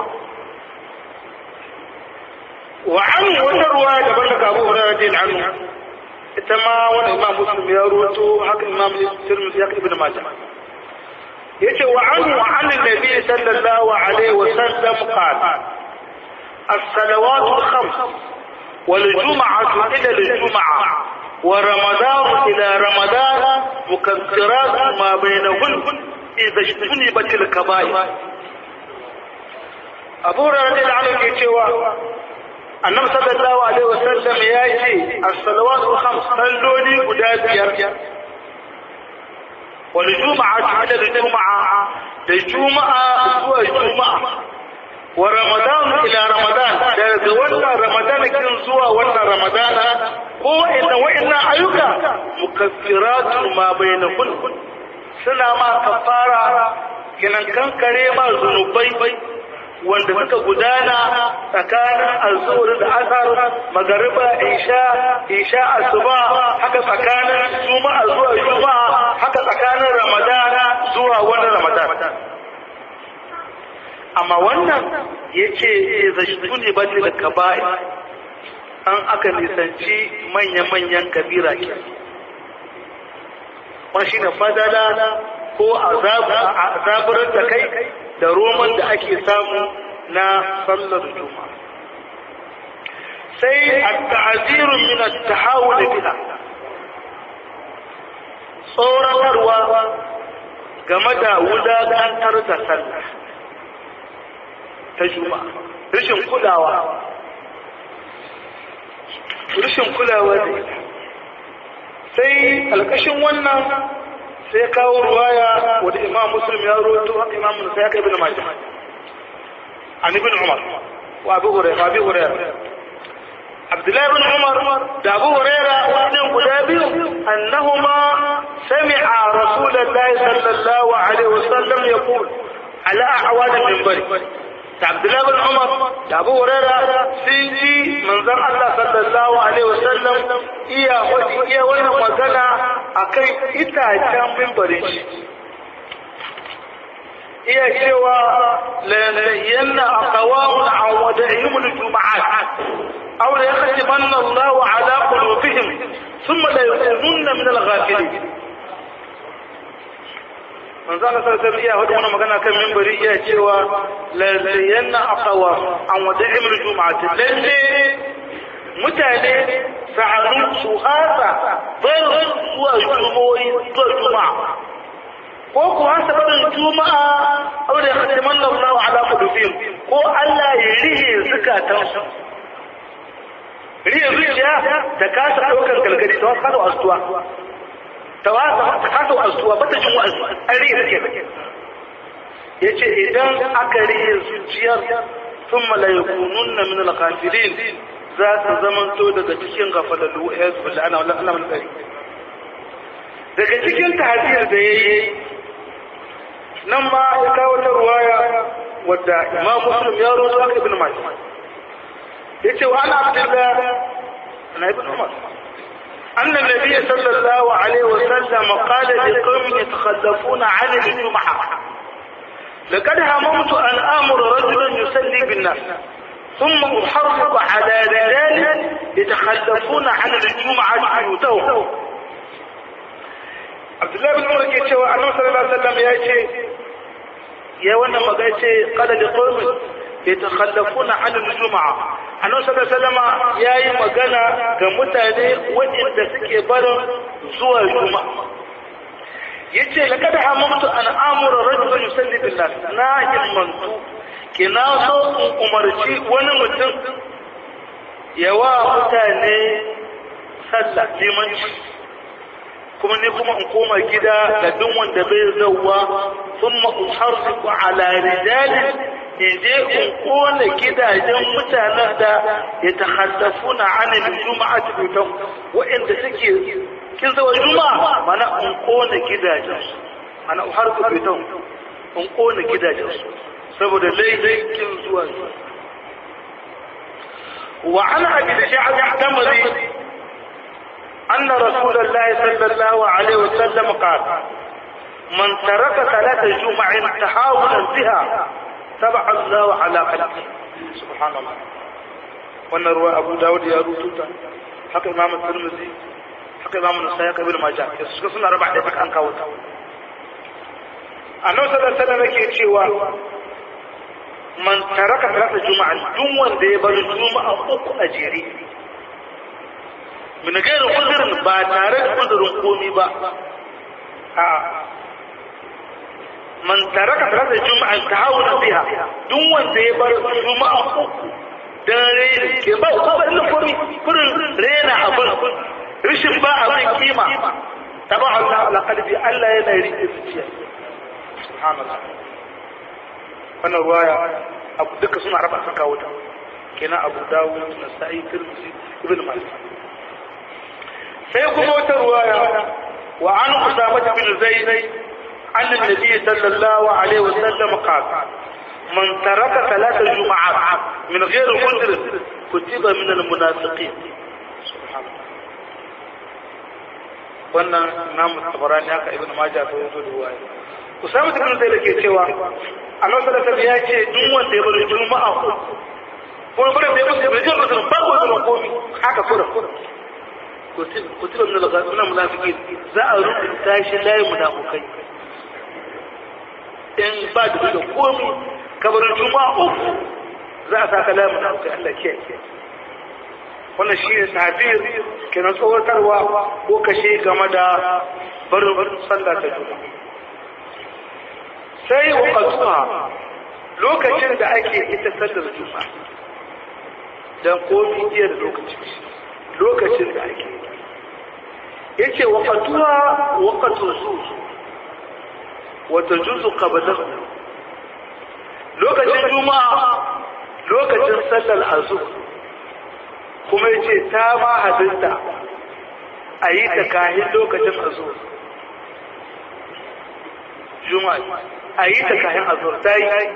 wa an wata ruwa daban daga abu hurairah din anhu ita ma wani imam muslim ya ruwato haka imam tirmidhi haka ibnu majah yace wa an wa an nabi sallallahu alaihi wa sallam qala الصلوات الخمس والجمعة إلى الجمعة ورمضان إلى رمضان مكفرات ما بينهن إذا اجتنبت الكبائر أبو رضي الله عنه يتوى النبي صلى الله عليه وسلم يأتي الصلوات الخمس صلوني قداد والجمعة إلى الجمعة الجمعة هو الجمعة wa ramadan ila ramadan daga wannan ramadan kin zuwa wannan ramadan ko inda wa'annan ayyuka mukaffiratu ma bainahun suna ma kafara kinan kankare ma zunubai wanda suka gudana tsakanin azhur da asar magariba isha isha asuba haka tsakanin juma'a zuwa juma'a haka tsakanin ramadana zuwa wannan ramadan amma wannan ya ce zashtu ne ba da kaba'i an aka nisanci manya-manyan kabira ke wani shi ne fadala ko azabar da kai da roman da ake samu na sallar juma sai a ta'azirun min at-tahawul biha tsoratarwa game da wulagantar da sallah ta juma rashin kulawa rashin kulawa da ita sai alkashin wannan sai kawo ruwaya wadda imam muslim ya roto haka imam musa ya kai bin majah an ibn umar wa abu hurairah abu hurairah abdullahi bin umar da abu hurairah wannan guda biyu annahuma sami'a rasulullahi sallallahu alaihi wasallam yaqul ala a'wad al-minbar da Abdullahi bin Umar da Abu Huraira sun ji manzon Allah sallallahu alaihi wasallam iya wani iya wannan magana akan itacen mimbarin shi iya cewa la yanna aqwamun an wada'ihim al-jum'at aw la yakhtimanna Allah ala qulubihim thumma la yakununna min al-ghafilin manzo Allah sallallahu alaihi wasallam iya magana kan minbari iya cewa la yanna aqwa an wada'im al-jum'at lalle mutane sa'anu su hasa bar zuwa jumoyi zuwa juma'a ko ku hasa barin juma'a aw da khatiman Allah ala qulubihim ko Allah ya rihe zakatan su rihe zuciya ta kasa daukar galgadi ta wasu astuwa ta kasa astuwa ba ta jin wa'azi an rihe zuciya ya ce idan aka rihe zuciyar sun malayakunun na min alkafilin za su zamanto daga cikin gafalallu ya zuba da ana wala Allah tsari daga cikin tahajir da yayi nan ma ya kawo ta ruwaya wadda Imam Muslim ya rawaito aka Ibn Majah yace wa ana Abdullah ana Ibn Umar أن النبي صلى الله عليه وسلم قال لقوم يتخلفون عن الجمعة لقد هممت أن آمر رجلا يصلي بالناس ثم أحرق على رجال يتخلفون عن الجمعة بيوتهم عبد الله بن عمر يقول cewa annabi sallallahu alaihi wasallam ya ce ya wannan maga ce qala li qaumin yatakhallafuna an al-jum'a annabi sallallahu alaihi wasallam yayi magana ga mutane waɗanda suke barin zuwa juma'a yace laqad hamamtu an amura rajulan yusalli bil nas na himmantu kina so in umarci wani mutum yawa mutane sallah limanci kuma ne kuma in koma gida ga duk wanda bai zauwa thumma uharriqu ala rijali in je in kona gidajen mutanen da ya tahaddafuna anil juma'ati bitan wa'anda suke kin zawa juma'a mana in kona gidajen su mana uharriqu bitan in kona gidajen su saboda laifin zuwa wa an abi sha'ab tamri أن رسول الله صلى الله عليه وسلم قال من ترك ثلاث جمع تحاولا بها تبع الله على قلبه سبحان الله wannan ruwa abu dawud ya rututa haka imam tirmidhi haka imam nasai haka ibn majah da suka suna raba da an kawo ta annabi sallallahu alaihi wasallam yake cewa man taraka salata juma'a duk wanda ya bar juma'a uku a jere min gairin uzurin ba tare da uzurin komi ba a man taraka salata juma'a ta hauna biha duk wanda ya bar juma'a uku dan rena ke ba ko ba da komi kurin rena abin rishin ba abin kima taba Allah ala qalbi Allah yana rike zuciya subhanallah wannan ruwaya abu duka suna raba sun kawo ta kenan abu dawud nasa'i tirmidhi ibn majah sai kuma wata ruwaya wa an usama bin zaid an annabi sallallahu alaihi wasallam qala man taraka thalath jumu'at min ghair udhr kutiba min almunafiqin wannan namu tabarani haka ibn majah ta wato ruwaya usama bin zaid ke cewa Allah sallallahu alaihi ya ce duk wanda ya bar juma'a ko ko bare da ya bar juma'a ba ko da komi haka kura kutiba min al-ghafilin munafiqin za a rubuta shi layin munafikai in ba da da komi kabarin juma'a uku za a saka layin munafikai Allah ke wannan shi ne tabir kenan tsawatarwa ko kashe game da barin sallah ta juma'a sai waqatuha lokacin da ake ita sallar juma'a dan komi iya da lokacin lokacin da ake yace waqatuha waqatu zuz wa tajuzu qablahu lokacin juma'a lokacin sallar azhar kuma yace ta ma hadinta ayi ta kahin lokacin azhar juma'a ayi ta kahin azhar ta yi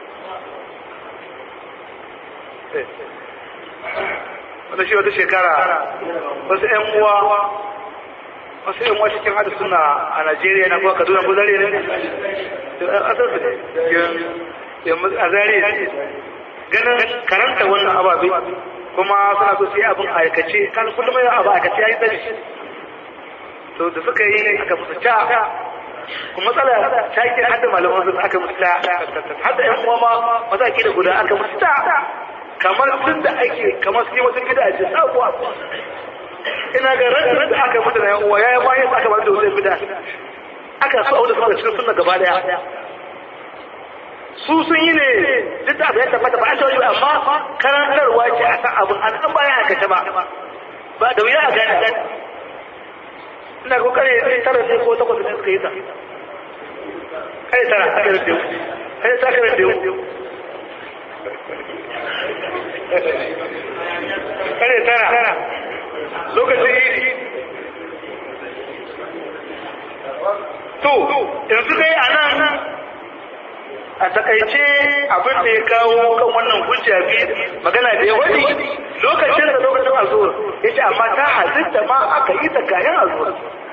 wata shi wata shekara wasu ‘yan uwa wasu ‘yan uwa cikin hada suna a Najeriya na kuwa Kaduna ko zare ne? Asar su ne, a zare ne. Ganin karanta wannan ababe kuma suna so su yi abin aikace, kan kullum yin abu aikace ya yi tsari. To da suka yi aka musu ta kuma matsala ta yi hada malaman sun aka musu ta hada ‘yan uwa ma maza ke da guda aka musu ta kamar tun da ake kamar su yi wata gidaje sabuwa ina ga ranar da aka mutu na uwa ya yi bayan aka bada wata gida aka so da suka cikin sunna gaba daya su sun yi ne duk da abu ya tabbata ba a tawaye amma karantarwa ce a san abin an an bayan aka ba ba da wuya a gane ina ko kare tara ne ko takwas ne suka yi ta kai tara kare da yau kai ta kare da yau kare tara lokacin idi to yanzu dai a nan a takaice abin da ya kawo kan wannan hujja biyu magana da ya wani lokacin da lokacin azuwar ya ce amma ta halitta ma aka yi ta kayan azuwar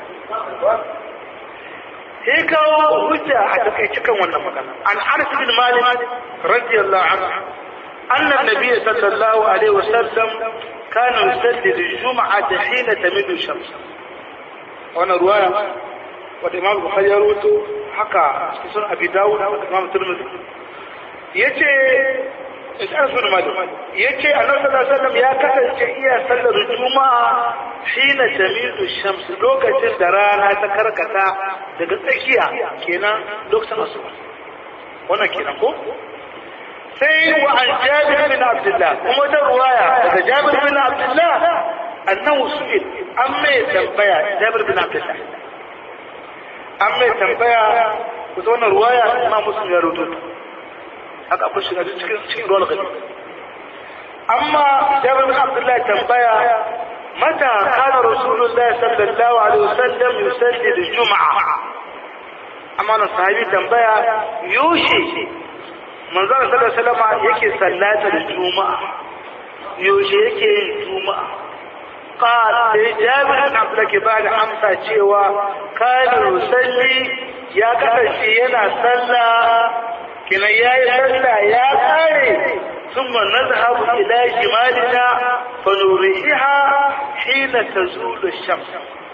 sai kawo hujja a takaice kan wannan magana an anas bin malik radiyallahu anhu anna nabiy sallallahu alaihi wasallam kana yusalli al-jum'ata hina tamidu shams wannan ruwaya wanda imam bukhari ya rawaito haka cikin sunan abi dawud da imam tirmidhi yace Ishaq bin Malik yace Annabi sallallahu alaihi wasallam ya kasance iya sallar juma'a hina tamidu shams lokacin da rana ta karkata daga tsakiya kenan lokacin asuba wannan kenan ko sai wa an Jabir bin Abdullah kuma da ruwaya daga Jabir bin Abdullah annahu su'il amma ya tambaya Jabir bin Abdullah an mai tambaya ku zo na ruwaya imam muslim ya rubuta haka abin shiga cikin cikin ruwan gani amma jabir bin abdullahi tambaya mata kana rasulullahi sallallahu alaihi wasallam yusalli al-jum'a amma na sahabi tambaya yoshi manzon sallallahu alaihi wasallam yake sallata da juma'a yoshi yake yin juma'a قال جابر بن عبد الله بعد amsa cewa kana yusalli ya kasance yana sallah kina yayi sallah ya kare thumma nadhhabu ila shimalina fa nuriha hina tazulu ash-shams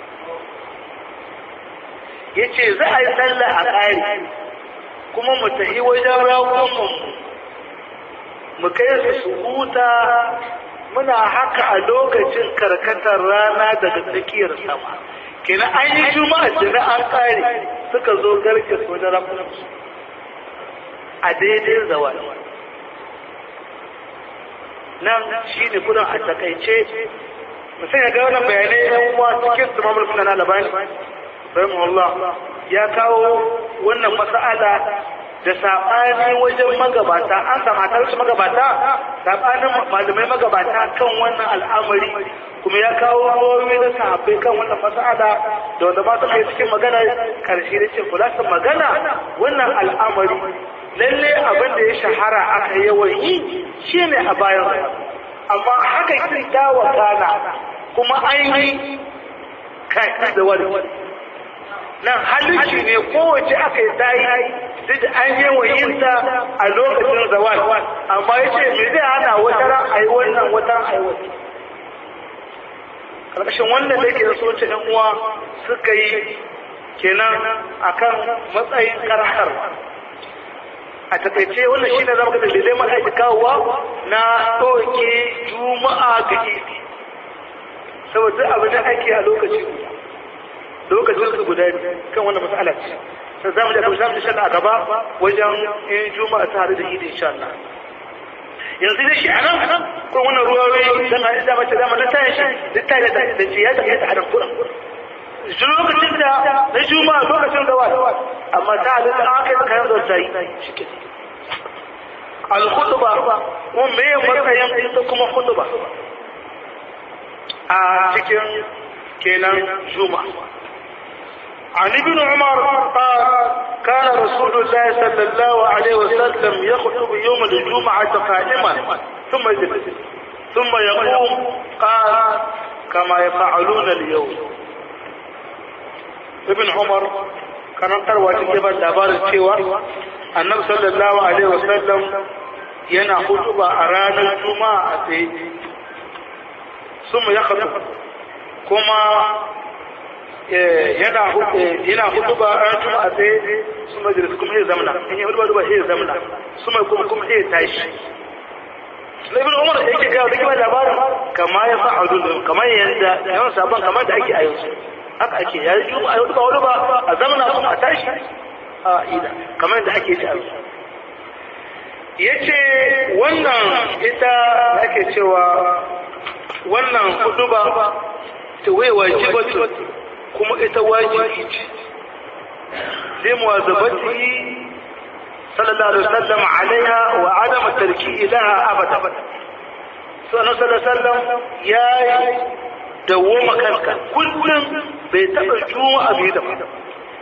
yace za a yi sallah a kare kuma mu tafi wajen raƙumin mu kai su huta muna haka a lokacin karkatar rana daga tsakiyar sama kina an yi juma'a jira an kare suka zo garke su da rafinsu a daidai zawal nan shi ne kudin a takaice musamman ga wannan bayanai yan uwa cikin su mamul kuna na labari rahimahullah ya kawo wannan mas'ala da saɓani wajen magabata an samatar su magabata saɓanin malamai magabata kan wannan al'amari kuma ya kawo rawoyi na sahabbai kan wannan mas'ala da wanda ba su kai cikin magana karshe da ce kula su magana wannan al'amari lalle abin da ya shahara aka yawan yi shine a bayan amma haka ki dawa kana kuma an yi kai da wani nan halici ne kowace aka yi tayi duk an yi wa yinta a lokacin zawal amma ya ce me zai hana wata ran a yi wannan wata ran a yi wata karkashin wannan da yake da soce ɗan uwa suka yi kenan akan matsayin karahar a takaice wannan shi ne zama kada dalilai maka ake kawowa na ɗauke juma'a ga idi saboda abin da ake a lokaci lokacin su guda kan wannan mas'ala ce sai zamu da zamu insha Allah a gaba wajen in juma'a ta hadu da idi insha Allah yanzu da shi anan ko wannan ruwayoyi dan hadisi da mace da mun tayi shi da tayi da da ce ya tafi da hadan Qur'an shi lokacin da na juma'a lokacin da wani amma ta hadu da aka yi kayan da tayi shike al khutba ko me matsayin ita kuma khutba a cikin kenan juma'a عن ابن عمر قال كان رسول الله صلى الله عليه وسلم يخطب يوم الجمعة قائما ثم يجلس ثم يقوم قال كما يفعلون اليوم ابن عمر كان تروى تجيب الدبار الشيوى النبي صلى الله عليه وسلم ينا خطبة أران الجمعة ثم يخطب كما yana yana hutuba an tuma a tsaye su majalis kuma ya zamana in yi hutuba duba ya zamana su mai kuma kuma ya tashi na ibn umar yake gawo da kiba labarin kama ya fa'adu da kamar yanda da yawan sabon kamar da ake a yanzu haka ake ya yi a hutuba wani ba a zamana kuma a tashi a ida kamar yadda ake ci a yanzu ya ce wannan ita ake cewa wannan hutuba ta wai wajibatu kuma ita wajibi ce zai muwazabatihi sallallahu alaihi wasallam alaiha wa adam tarkihi laha abada sannan sallallahu ya yi dawoma kanka kullum bai taɓa juma'a bai da ba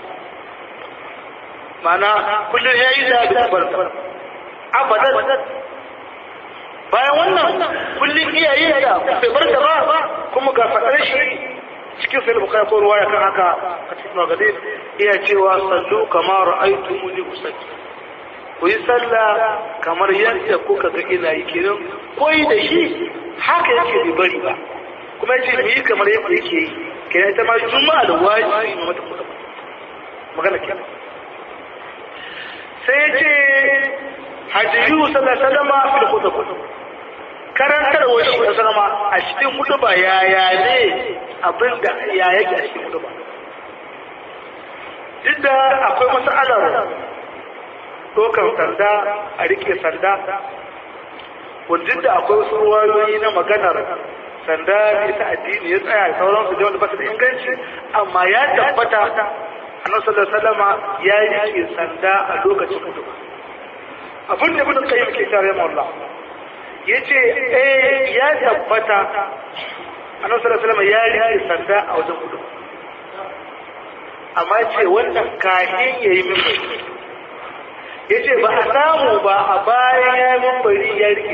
mana kullum ya yi da bai bar abadan bayan wannan kullum iyaye da bai bar da ba kuma ga faɗar shi cikin sai bukai ko ruwaya kan haka a cikin magadin iya cewa sallu kamar ra'aytu muni usalli ku yi sallah kamar yadda kuka ga ina yi kenan koyi da shi haka yake bai bari ba kuma yace mu yi kamar yadda yake yi kenan ita ma juma'a da wajibi ne mata kuɗa magana kenan sai yace hadiyu sallallahu alaihi wasallam fil khutbah karantar wa shi sallama a cikin khutba ya ya ne abinda ya yake a cikin khutba duk da akwai mas'alar ɗaukar sanda a rike sanda wanda da akwai wasu ruwayoyi na maganar sanda ita addini ya tsaya sauransu da wanda ba su da inganci amma ya tabbata annabi sallallahu alaihi wasallama ya rike sanda a lokacin hudu abin da ibn qayyim ke tare mu Allah yace eh ya tabbata annabi sallallahu alaihi wasallama ya rike sanda a wajen hudu amma ce wannan kahin yayi min ya ce ba a samu ba a bayan ya mambari ya rike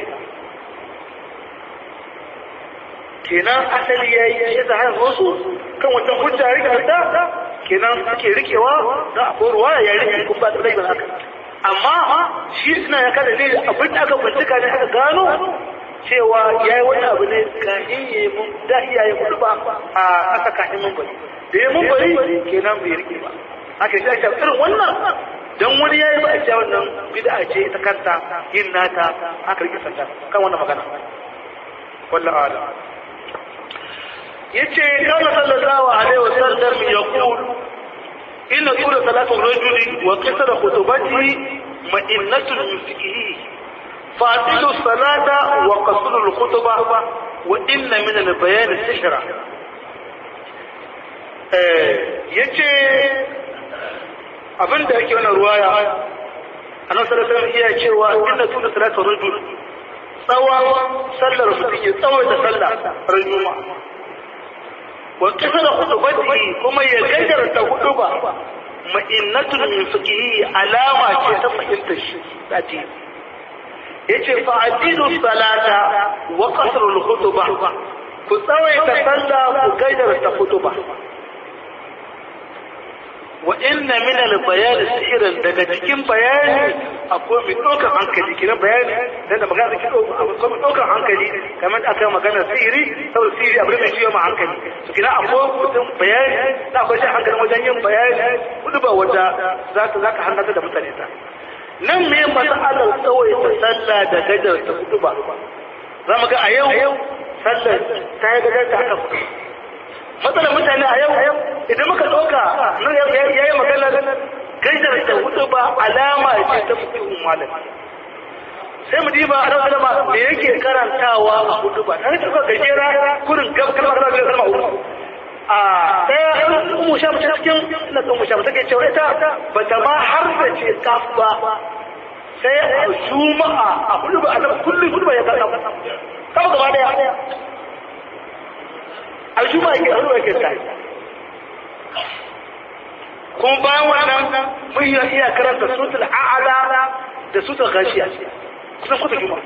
kenan asali ya yi ya zahar wasu kan wancan hujja rike da kenan suke rikewa da akwai ruwa ya rike kun ba da rai ba haka amma shi suna ya kada ne abin da aka bincika ne aka gano cewa ya yi wani abu ne kahin ya yi mun da iya yi kudu ba a aka kahin mambari da ya mambari kenan bai rike ba haka shi ake irin wannan don wani ya yi ba a cewa wannan bid'a ce ta kanta yin nata haka rike sanda kan wannan magana wallahu a'lam yace kana sallallahu alaihi wasallam yaqul inna qula salatu rajuli wa qisara khutubatihi ma'innatun min fiqhihi fatilu salata wa qasru al-khutbah wa inna min al-bayan sihra eh yace abin da yake wannan ruwaya annabi sallallahu alaihi iya cewa inna tuna salatu rajul tsawon sallar mutum ya tsawaita sallah ran juma'a wa kasara khutubati kuma ya gajarta hutuba ma'innatun min fiqhi alama ce ta fahimtar shi dati yace fa adilu salata wa qasru al-khutbah ku tsawaita sallah ku gajarta hutuba wa inna min al-bayan sihiran daga cikin bayani akwai mai ɗaukar hankali kina bayani dan da magana take akwai mai ɗaukar hankali kamar da aka magana sihiri saboda sihiri abin da ciwo ma hankali to kina akwai mutum bayani da akwai shi hankali wajen yin bayani kudu ba wanda za ka za ka hankata da mutane ta nan me mas'alar tsawaita sallah da gajar ta kudu ba za mu ga a yau sallar ta yi gajar ta haka kudu matsalar mutane a yau idan muka ɗauka ya yi magana gajar da hudu ba alama ce ta fitowar malam sai mu diba a ɗaukar ma me yake karantawa a hudu ba ta ta gajera kurin gab kalmar da kalma uku a ɗaya umu sha mace cikin na umu sha mace ke cewa ita ba ta ma har da ce kaf ba sai a juma'a a hudu ba a kullum hudu ba ya kaf kaf gaba daya aljuma yake a ruwa ke tare kuma bayan wannan mun yi iya karanta sutul a'ala da sutul gashiya kusan kusa juma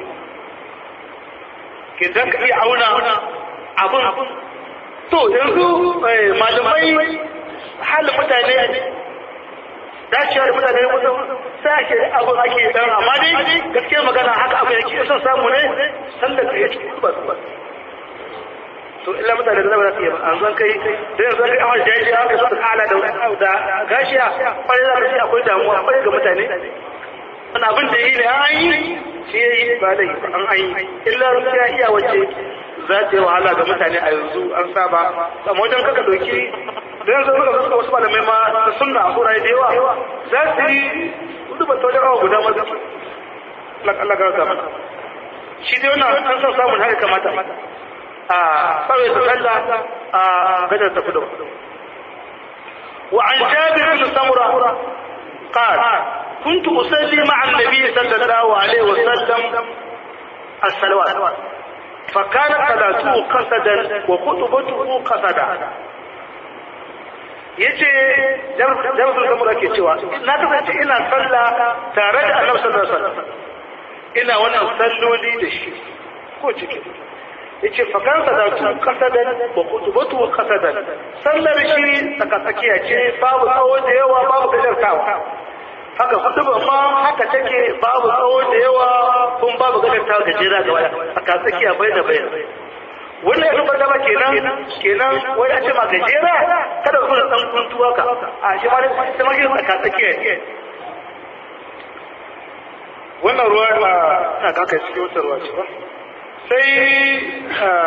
ke dan ka iya auna abun to yanzu malamai halin mutane dacewar da mutane kusan sai ake abun ake dan amma dai gaskiyar magana haka abu yake son samu ne sallar da ya ci ba ba to illa mutane da zama su yi an zan kai da yanzu kai awon jaji aka su ala da da gashiya kwarai za ka ce akwai damuwa kwarai ga mutane wani abin da yi ne an yi shi ya yi ba da an an yi illa ya iya wace za ta yi wahala ga mutane a yanzu an saba amma wajen kaka doki da yanzu suka suka wasu malamai ma da sunna a kuraye da yawa za su yi hudu ba ta wajen awa guda mazu Allah ga wata shi dai wannan an san samun haka kamata صلى صلى بدأ تفضل وعن جابر بن سمرة قال كنت أصلي مع النبي صلى الله عليه وسلم الصلوات فكان صلاته قصدا وخطبته قصدا yace jami'ar zamura ke cewa na kasance ina sallah tare da annabi sallallahu alaihi wasallam ina wannan salloli da shi ko ciki yace fakan sadatu qasadan wa khutbatu qasadan sallar shi tsaka tsakiya ce babu tsawo da yawa babu gajartawa haka hutuba ma haka take babu tsawo da yawa kun babu gajartawa gajera gaba tsaka tsakiya bai da bai wannan ya tabbata ba kenan kenan wai a ce ma gajera kada ku da dan kuntuwa ka a shi ma da sai ma gina tsaka tsakiya wannan ruwa na kaka cikin wata ruwa ce ba sai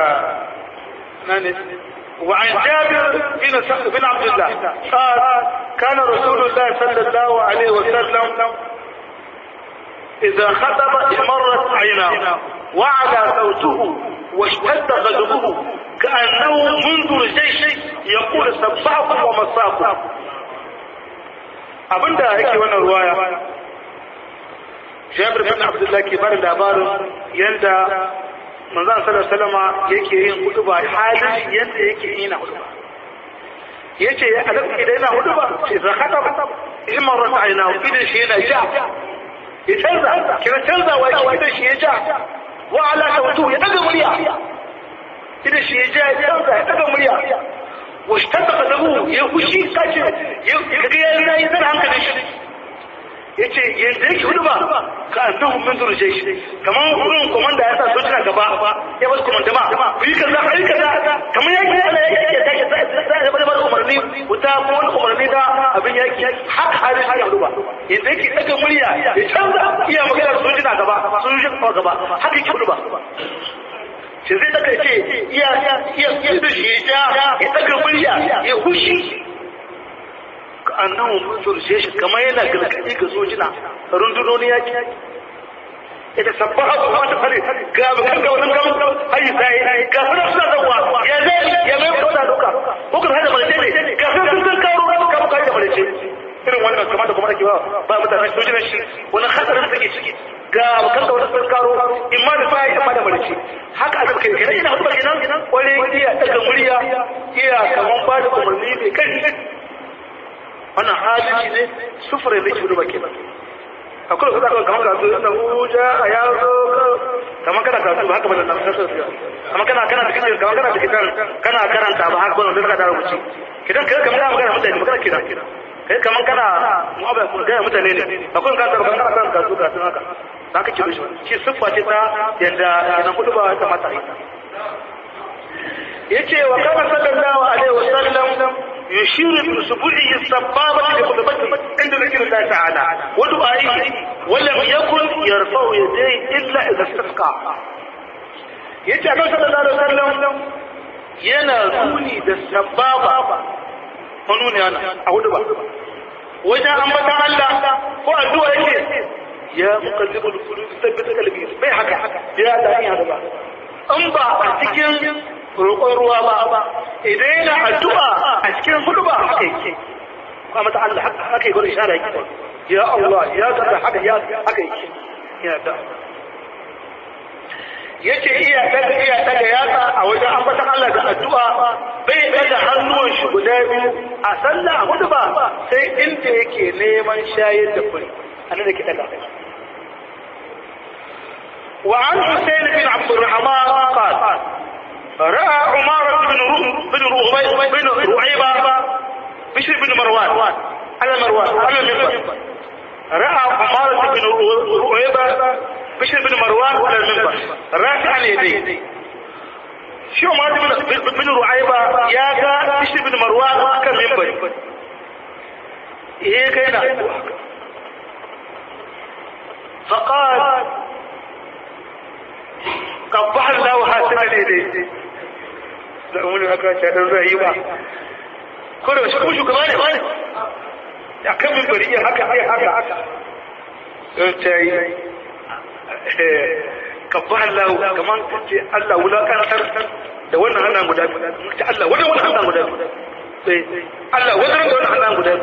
وعن جابر بن بن عبد الله قال كان رسول الله صلى الله عليه وسلم إذا خطب مرت عيناه وعلى صوته واشتد غضبه كأنه منذر جيش يقول سبحكم ومساكم abinda yake wannan ruwaya Jabir bin Abdullah ke bada labarin yanda manzon sallallahu alaihi wasallam yake yin hutuba halin yanda yake yin na hutuba yace ya adam idan yana hutuba sai za ka in marrat aina idan shi yana ja ya canza kira canza wa idan shi ya ja wa ala sautu ya daga murya idan shi ya ja ya canza ya daga murya wa shtadda qadamu ya hushi kace ya ga ya yi zan hankali shi yace yanzu yake hudu ba ka annahu min durje shi kaman wurin komanda ya sa sojina gaba ya bar komanda ba ku yi kaza ku yi kaza kaman yaki ana yaki ya tashi sai ya bar umarni wuta ko wani umarni da abin yaki haka halin ya hudu ba yanzu yake daga murya ya canza iya magana sojina gaba sojina gaba haka yake hudu ba shi zai daga ce iya iya iya da shi ya ya daga murya ya hushi annahu munzur shi kamar yana gargadi ga sojina rundunoni yaki ita sabbaha ko wata fare ga bakan ga wannan gamu hayi sai ga fara suna zawa ya zai ya mai fara duka ko ka hada malace ne ga sun sun karo ka ka da malace irin wannan kamar da kuma ake ba ba mutane sojina shi wannan hadarin take ciki ga bakan ga wannan sun karo imma da sai imma da malace haka aka kai kenan ina hudu kenan wani iya daga murya iya kaman ba da umarni mai kai wannan halin ne sufure da ke duba kenan akwai kusa kan kamar kasu da huja a yazo kamar kana kasu ba haka ba da nan kasar su kamar kana kana da kitan kamar kana da kitan kana karanta ba haka ba da ka da rubuci kidan kai kamar kana magana mutane magana kidan kai kamar kana mu'abba kun ga mutane ne akwai kan kana kana kan kasu kasu haka haka ki rushe shi siffa ce ta yanda kenan kudu ba ta mata yace wa kana sallallahu alaihi wasallam يشير بأسبوعه السبابة بخطبته عند ذكر الله تعالى ودعائه ولم يكن يرفع يديه إلا إذا استسقى yace annabi sallallahu alaihi wasallam yana nuni da sababa nuni ana a hudu ba wajen ambatan Allah ko addu'a yake ya muqallibul qulub thabbit qalbi bai haka ya da ni haka ba in ba a cikin roƙon ruwa ba idan yana addu'a a cikin hudu ba haka yake kuma mata Allah haka yi gurin ishara yake ya Allah ya kaza haka ya haka yake ya da yace iya daga iya daga yatsa a wajen ambatan Allah da addu'a bai daga hannuwan shi guda biyu a sallah a hudu ba sai inda yake neman shayar da kuri anan da ke daga وعن حسين بن عبد الرحمن قال رأى عمارة بن بن بن رعيبة بشر بن مروان على مروان على المنبر رأى عمارة بن رعيبة بشر بن مروان على المنبر رافعا يديه شو عمارة بن بن رعيبة يا بشر بن مروان على المنبر ايه كان فقال قبح الله حسنا اليه da umarni haka ce don zai ba ko da shi kuma shugaba ne ba ne a kan min bari haka haka haka haka don ta yi kabba Allah kaman ce Allah wulakantar da wannan hannun guda ce Allah wajen wannan hannun guda Allah wajen da wannan hannun guda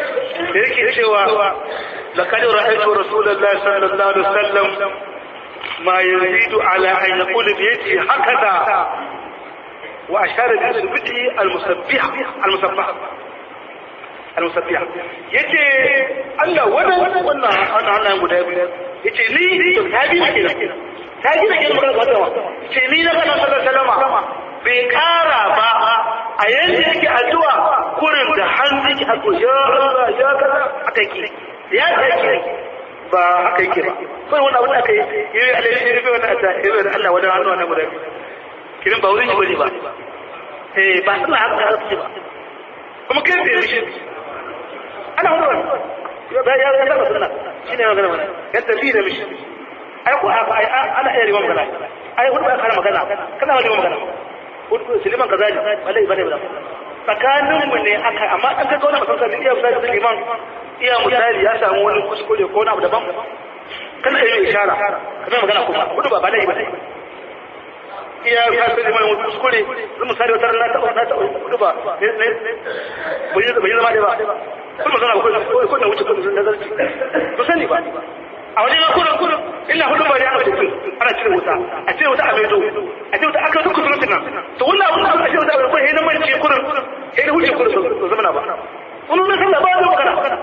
da yake cewa لقد رأيت رسول الله صلى الله عليه وسلم ma yazidu ala an yaqulu bi yadihi hakada wa ashara bi isbihi al-musabbih al-musabbah al-musabbih yace Allah wannan wannan wannan wannan guda biyu yace ni to tabi ne kenan tabi ne kenan magana wata ce ni na kana sallallahu alaihi wasallam bai kara ba a yanda yake addu'a kurin da hannu ki hako ya Allah ya kaza aka yi ya take ba haka yake ba kai wani abu da aka yi yi alaihi shi rufe wani ata yi wani Allah wani hannu wannan guda kirin ba wurin shi bane ba eh ba suna haka haka ce ba kuma kai bai rishi ana wani wani ya ya ya saba sunna shine magana wannan ya tafi da mishi ai ko ana iya riwa magana ai wani ba kana magana kana wani magana Suleiman kaza ne wallahi bane ba tsakanin mu ne aka amma an ga wani mutum iya misali Suleiman iya misali ya samu wani kuskure ko wani abu daban kana iya ishara kana magana kuma kudu ba bane ba iya ka sai mai wani kuskure zan misali wata na taɓa na taɓa kudu ba ne ne bai bai zama dai ba kuma magana ko ko na wuce kudu da zarci to sani ba a wajen kudu kudu illa hudu ba ya aka ce ana cire wuta a cire wuta a maido a cire wuta aka duk kudu nan to wannan abun da aka cire wuta ko sai na mance kudu sai da wuce kudu to zama na ba wannan ne sallah ba da magana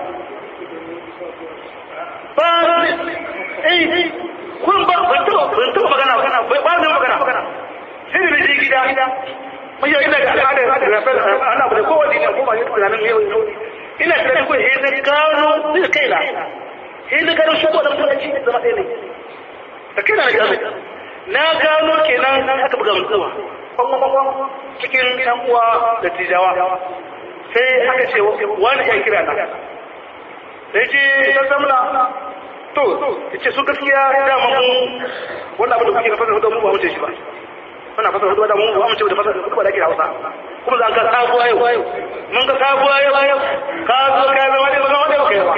ba eh kun ba ban taba ban taba magana magana ba da magana sai da je gida mai yau ina ga al'ada da rafa ana ba ko wani ne ko ba ni tunanin yau ina tunanin ko eh na gano zai kai na sai na gano shigo da mutunci da zama ɗaya ne da kai na da gano na gano kenan aka buga mutuwa cikin ɗan uwa da tijawa sai aka ce wani ya kira na sai ce ta zamna to ce su gaskiya dama mu wannan abin da kuke fasa hudu mu ba wuce shi ba muna fasa hudu da mu ba mu ce da fasa hudu ba da ke hausa kuma za ka sabuwa yau mun ga sabuwa yau ka zo ka zama ne ba zama ne ba kai ba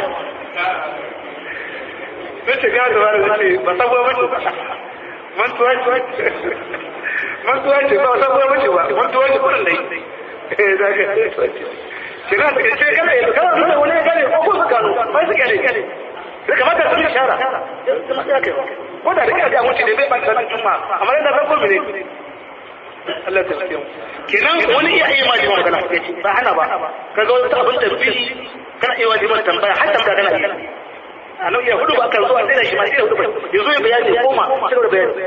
sai ce ga da wani ba sabuwa ba ce mantuwa ce mantuwa ce ba sabuwa ba ce ba mantuwa ce kurin dai eh za ka ce na ta ce kana yanzu kana nuna wani ya gane ko ko su gano ba su gane da kamata su yi shara ko da rika ga mutu da bai ban sanin juma amma yana farko ne Allah ta tsaye kenan wani iya yi ma jima magana ba hana ba kaga wani abin da bi kana iya wajibi tambaya har tambaya kana iya a nan ya hudu ba kan zuwa sai da shi ma sai da hudu ba yanzu ya bayani koma sai da bayani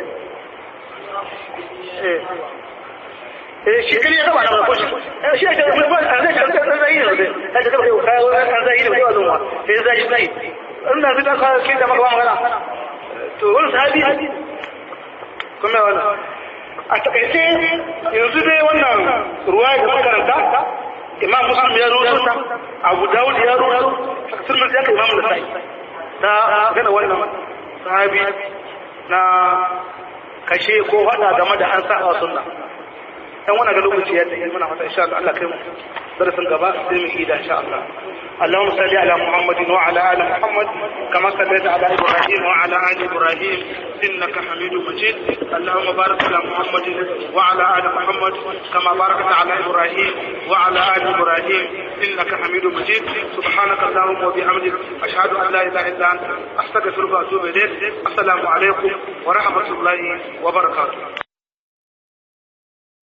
eh shi kiri ya taba na ko shi eh shi ya taba ba an zai an zai yi ne sai ka taba an zai yi ne ko zuwa sai zai yi zai ina zai ka kin da maka magana to wani sahabi kuma wannan a takaice yanzu dai wannan ruwa da makaranta imam muslim ya rubuta abu dawud ya rubuta sun ya kai imam nasai ta gana wannan sahabi na kashe ko hada game da an sa sunna dan wannan ga lokaci ya tafi muna fata insha Allah Allah kai mu darasin gaba sai mu ida insha Allah اللهم صل على محمد وعلى ال محمد كما صليت على ابراهيم وعلى ال ابراهيم انك حميد مجيد اللهم بارك على محمد وعلى ال محمد كما باركت على ابراهيم وعلى ال ابراهيم انك حميد مجيد سبحانك اللهم وبحمدك اشهد ان لا اله الا انت استغفرك واتوب اليك السلام عليكم ورحمه الله وبركاته